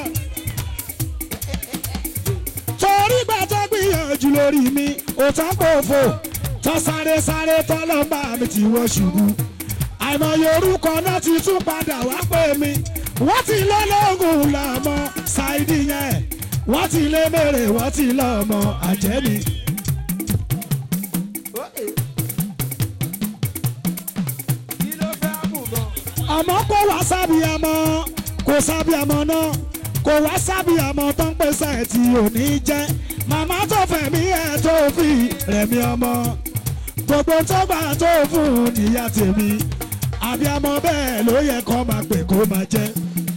torí gbà tó gbìyànjú lórí mi òtá pòfo tọ́ sáré sáré tọ́lọ́mbà mi tí wọ́n ṣubú àìmọye orúkọ náà ti tún padà wá pè mí wọ́n ti lé lóògùn lọ́mọ ṣáìdì yẹn wọ́n ti lé mèrè wọ́n ti lọ́mọ àjẹ́ni. Ókè. Kí ló fẹ́ mú gan? àmọ́ kó wá sábìámọ́ kó sábìámọ́ náà kó wá sábìámọ́ tó ń pèsè tí ò ní jẹ́ màmá tó fẹ̀mí ẹ̀ tó fi rẹ̀mí ọmọ gbogbo tó gbà tó fún níyà tèmi àbíamọ bẹ́ẹ̀ ló yẹ kó máa pè kó máa jẹ́.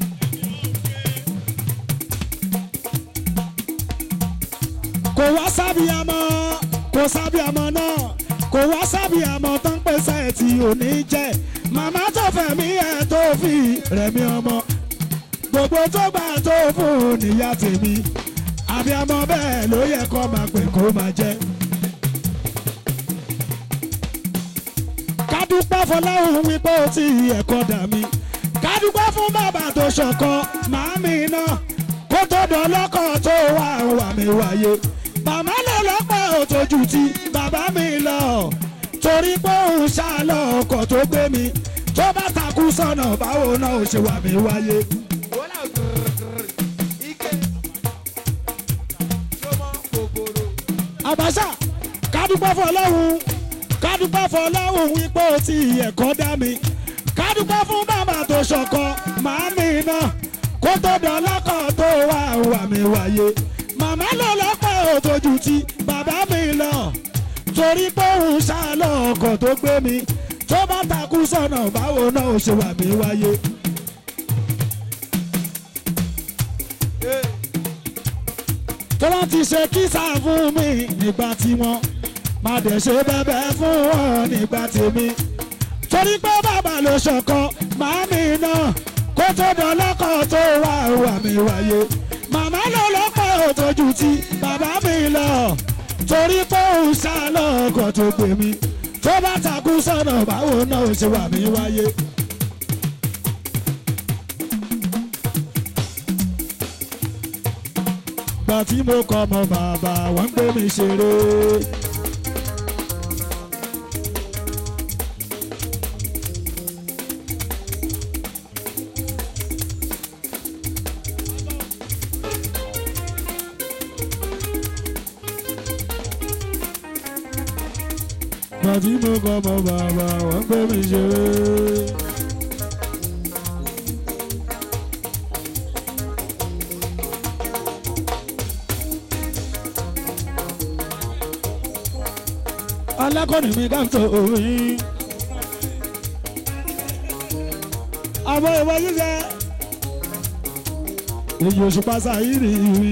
kò wá sábìámọ́ kò sábìámọ́ náà kò wá sábìámọ́ tó ń pèsè tí ò ní jẹ́ màmá tó fẹ̀mí ẹ̀ tó fi rẹ̀mí ọmọ gbogbo tó gbà tó fún níyà tèmi àbíamọ bẹ́ẹ̀ ló yẹ kó máa pè kó máa jẹ́. dúpẹ́ fọláhùn wípé ó ti ẹ̀kọ́ dà mí ká dúpẹ́ fún bàbá tó ṣọ̀kọ màámi náà kó tó dọ̀lọ́kọ̀ tó wà wà mí wáyé màmá lè lọ́pọ̀ òtójú tí bàbá mi lọ torí pé òun ṣàlọ́ ọkọ̀ tó gbé mi tó bá takú sọ̀nà báwo náà ó ṣe wà mí wáyé. wọ́lá gírgírí ike sọmọ kòkòrò àbáṣà kádúpẹ́ fọlọ́hún kádúpẹ́ fọlọ́hún wípé ó ti ẹ̀kọ́ dá mi kádúpẹ́ fún bàbá tó ṣọ̀kọ màámi náà kó tó dọ̀lọ́kọ̀ tó wà wà mí wáyé màmá ló lọ́pẹ́ òtójú tí bàbá mi lọ torí pé òun ṣàlọ́ ọkọ̀ tó gbé mi tó bá takú sọ̀nà báwo náà ó ṣe wà mí wáyé. ee tó bá ti ṣe kísà fún mi nígbà tí wọ́n máa dẹ̀ ṣe bẹ́bẹ́ fún wọn nígbà tèmi torí pé bàbá ló ṣọ̀kan màámi náà kó tó dọ̀lọ́kọ̀ tó wà wà mí wáyé màmá ló lọ́pọ̀ òtójú tí bàbá mi lọ torí pé òun ṣàlọ́ ọkọ̀ tó gbé mi tó bá takú sọ̀nà báwo náà ó ṣe wà mí wáyé. gbà tí mo kọ́ ọmọ bàbá wọ́n ń gbé mi ṣeré. gbà tí mo kọ́ ọmọ bàbá wọ́n ń gbé mi ṣeré. alákọ̀ọ́nì mi dáńtò òyìn. àmọ́ ìwọ ṣíṣe èyí oṣù pàṣẹ àyírí rí.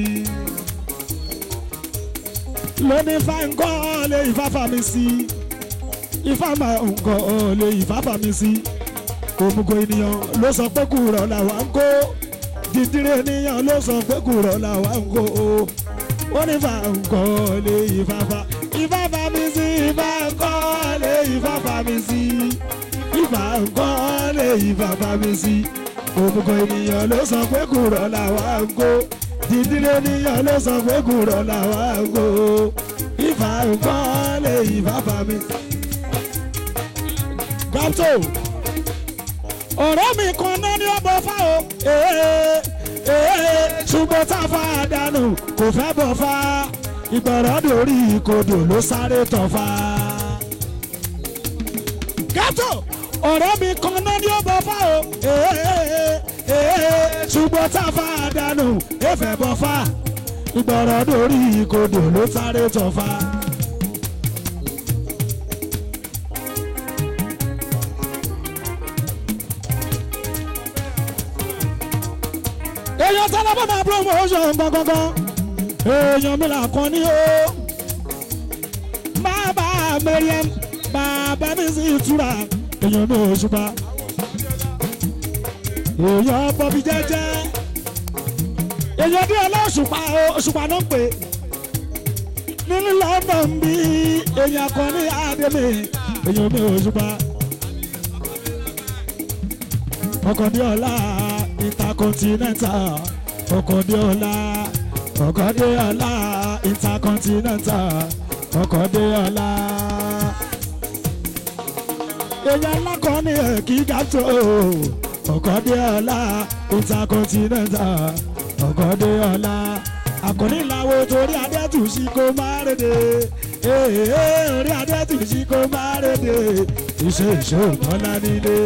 lóní fáńkọ́ lè ìfáfà mi sí ìfáàmà nǹkan lè ìfáfà mi sí òmùgọ̀ ènìyàn ló sọ pé kùrọ̀ làwa ń kó dídírí ènìyàn ló sọ pé kùrọ̀ làwa ń kó ó ní fáńkọ́ lè ìfáfà ìfáfà mi sí ìfáńkọ́ lè ìfáfà mi sí ìfáńkọ́ lè ìfáfà mi sí òmùgọ̀ ènìyàn ló sọ pé kùrọ̀ làwa ń kó dídírí ènìyàn ló sọ pé kùrọ̀ làwa ń kó ìfáńkọ́ lè ìfáfà mi sí gàtò ọ̀rẹ́ mi kan náà ní ọ̀bọ̀ fá o ee ee ṣùgbọ́n tá a fa àdánù kò fẹ́ bọ̀ fá ìgbọ̀rọ̀ dórí ìkodò ló sáré tọ̀ fá. gàtò ọ̀rẹ́ mi kan náà ní ọ̀bọ̀ fá o ee ee ṣùgbọ́n tá a fa àdánù kò fẹ́ bọ̀ fá ìgbọ̀rọ̀ dórí ìkodò ló sáré tọ̀ fá. èèyàn sálábà máa promotion gangan èèyàn mi là kàn ní o bàbá Mariam bàbá mi sì túra èèyàn mi ò ṣùpá èèyàn bọ́bí jẹ́jẹ́ èèyàn bí ọlọ́ṣùpá òṣùpá náà ń pè nínú London bí èèyàn kan ní àdèmí èèyàn mi ò ṣùpá ọkọ̀déọlá intercontinental ọkọ̀déọlá ọkọ̀déọlá intercontinental ọkọ̀déọlá. èèyàn lákọ̀ ní ẹ̀kí gàtó ọkọ̀déọlá intercontinental ọkọ̀déọlá. àkọ́ní làwọn torí adẹ́tù sí kó má rédè orí adẹ́tù sí kó má rédè iṣẹ́ ìṣòro ńlá nílé.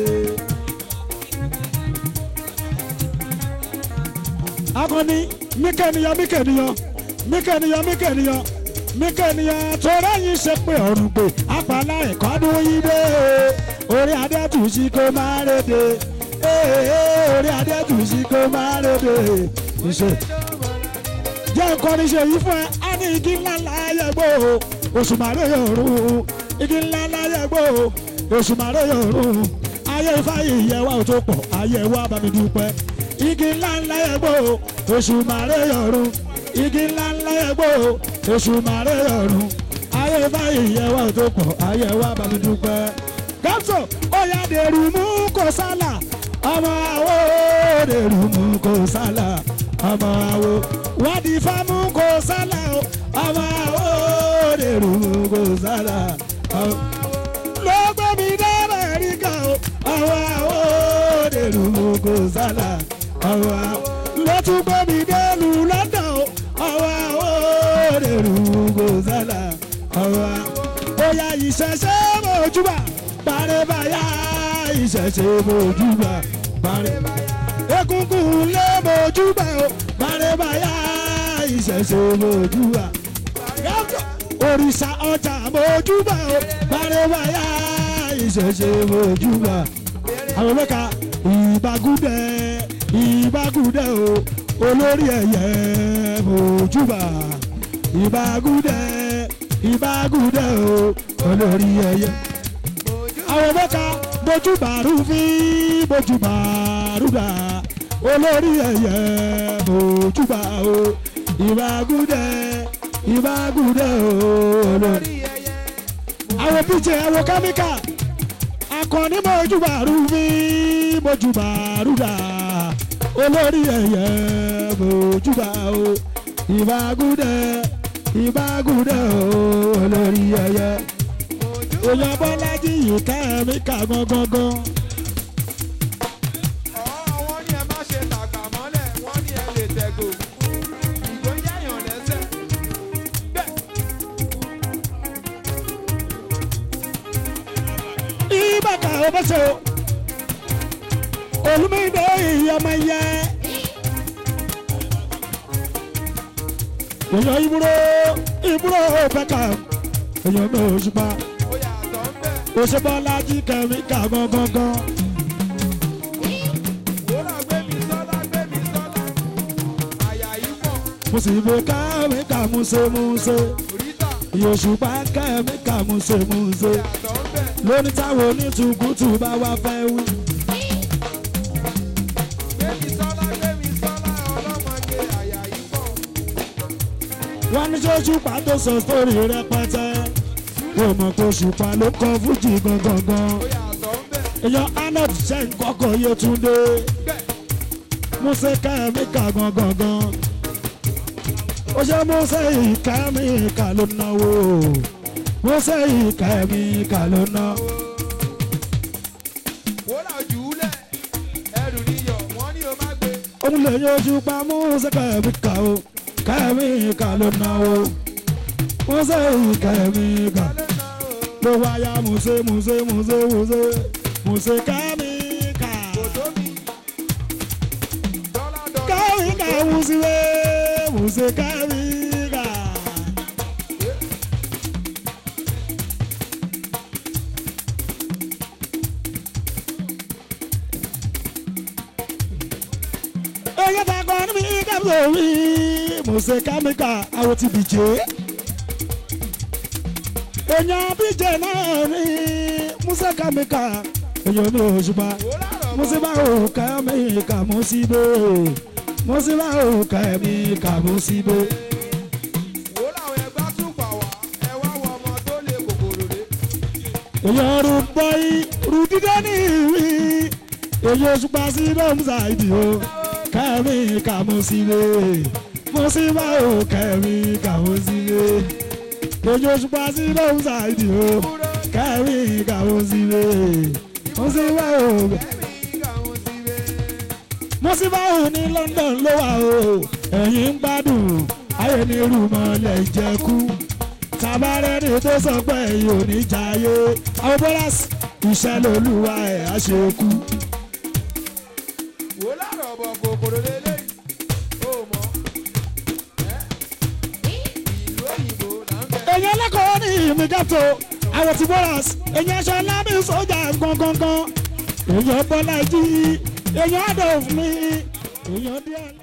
akọni mikẹniyan mikẹniyan mikẹniyan mikẹniyan mikẹniyan tọrọ yìí ṣe pé ọrùn pé apàlà ìkọdún yìí dé orí adẹ́tùsí kó máa rédè orí adẹ́tùsí kó máa rédè ìṣe. jẹ́ nǹkan ṣe yìí fún ẹ á ní igi ńlá láyé gbó oṣù màrè yòórùn igi ńlá láyé gbó oṣù màrè yòórùn ayé ifáyé ìyẹwà ò tó pọ̀ ayé wa bá mi dúpẹ́ igi ńlá ńlá ẹgbó oṣù màrè yọrùn igi ńlá ńlá ẹgbó oṣù màrè yọrùn ayé báyìí yẹ wá tó pọ̀ ayé wa bá mi dúpẹ́ gáúsù ó yá dèrú mú kó sálà ọmọ àwo dèrú mú kó sálà ọmọ àwo wádìí fámú kó sálà o ọmọ àwo dèrú mú kó sálà ọmọ ló gbé mi dé Amẹ́ríkà o ọmọ àwo dèrú mú kó sálà ọmọ àwo ló tún gbé mi dé lu London o ọmọ àwo dèrú mú kó sálà ọmọ àwo bóyá ìṣẹ̀ṣẹ̀ mojúbà bàrẹ̀bàyà ìṣẹ̀ṣẹ̀ mojúbà bàrẹ̀bàyà egungun lé mojúbà o bàrẹ̀bàyà ìṣẹ̀ṣẹ̀ mojúbà òrìṣà ọjà mojúbà o bàrẹ̀bàyà ìṣẹ̀ṣẹ̀ mojúbà àwọn mẹ́ka ìbágúdẹ ìbágúdẹ o olórí ẹ̀yẹ mojúbà ìbágúdẹ ìbágúdẹ o olórí ẹ̀yẹ àwọn mẹ́ka bójúbàrú fi bójúbàrú dà olórí ẹ̀yẹ bójúbà o ìbágúdẹ ìbágúdẹ o olórí. àwọn bíjẹ àwọn kámíkà akọni bójúbàrú fi bójúbàrú dà olórí ẹ̀yẹ bójúbà o ìbágúdẹ ìbágúdẹ o olórí ẹ̀yẹ èèyàn bọ́lájí yìí ká ẹ̀mí kà gangan. wọ́n ní ẹ má ṣe tàgbà mọ́lẹ̀ wọ́n ní ẹ lè tẹ̀gò ìgò yáyàn lẹ́sẹ̀ bẹ́ẹ̀ ìbàkà ọbẹ̀sẹ̀ o olùmídé ìyọmọ yẹ. èèyàn ìbúrò ìbúrò bẹ́kà èèyàn náà òṣùpá ó yàtọ̀ ń bẹ̀ òṣèbọ́lájí kẹ̀mí kà gangan. wúrà gbé mi sọ́lá gbé mi sọ́lá àyà yìí pọ̀ mo sì bò kẹ́mí kà múṣemúṣe ríta ìyòṣùpá kẹ́mí kà múṣemúṣe yàtọ̀ ń bẹ̀ lóní táwọn onítùkùtù bá wá fẹ́ wí. gbé mi sọ́lá gbé mi sọ́lá ọlọ́mọge àyà yìí pọ̀ wọ́n ní ṣóṣùpá tó sọ sórí rẹpẹtẹ kò mọ̀ pé òṣùpá ló kọ fújì gangan. ó yàtọ̀ ń bẹ̀ èèyàn arnold ṣe ń kọ́kọ́ yétúndé bẹ́ẹ̀ múṣe kẹ́míkà gangan. ó ṣe múṣe ìkẹ́míkà ló náwó múṣe ìkẹ́míkà ló ná. wúrà jùúlẹ̀ ẹrù níyọ̀ wọ́n ní o má gbé òun lè yan òṣùpá múṣe kẹ́míkà o kẹ́míkà ló náwó múṣe ìkẹ́míkà. ló ná o ló wáyà múṣe múṣe múṣe múṣe múṣe kẹ́míkà. kò tó mi dọ́là dọ́là kẹ́míkà múṣe múṣe kẹ́míkà. Oye ta kọ́ ní mi kábíyè wí. Múṣe kẹ́míkà àwọn ti bìjẹ́. Èèyàn bíjẹ́ náà ní Múṣe kẹ́míkà. Èèyàn ní òṣùpá. wúrà rọ̀ mo sì bá òkà mi kà mo sì bó mo sì bá òkà mi kà mo sì bó. wò láwọn ẹgbẹ́ tún pa wá ẹ wá wọ ọmọ tó lè kòkòrò dé. èyàn rú bọ́í rú dídá ní ìwí èyí oṣù pa sí lọ́mùsà ìdí o kà mi kà mo sì bó mo sì bá òkà mi kà mo sì bó èyí oṣù pa sí lọ́mùsà ìdí o kà mi kà mo sì bó mo sì bá òkà. ẹ̀mí kàwọn ti rẹ̀. mọ́síbáwò ní London ló wà o ẹ̀yin ń gbádùn ayé ní rúmọ̀lẹ̀ ìjẹ́kú tabarẹ́ni tó sọ pé ẹ̀yin ò ní jayé àwọn bọ́lásì iṣẹ́ lolúwa ẹ̀ á ṣe kú. wò láàrọ̀ ọ̀bọ̀ kòkòrò lélẹ́yìí ó mọ̀ ẹ́ ìlú òyìnbó là ń bẹ̀. èyàn lẹ́kọ̀ọ́ ní ìmìgàtò àwọn ti bọ́lásì èyàn aṣọ lábẹ́ sójà gangan èyàn bọ́lá jí èyàn adolf mi èyàn díẹ̀.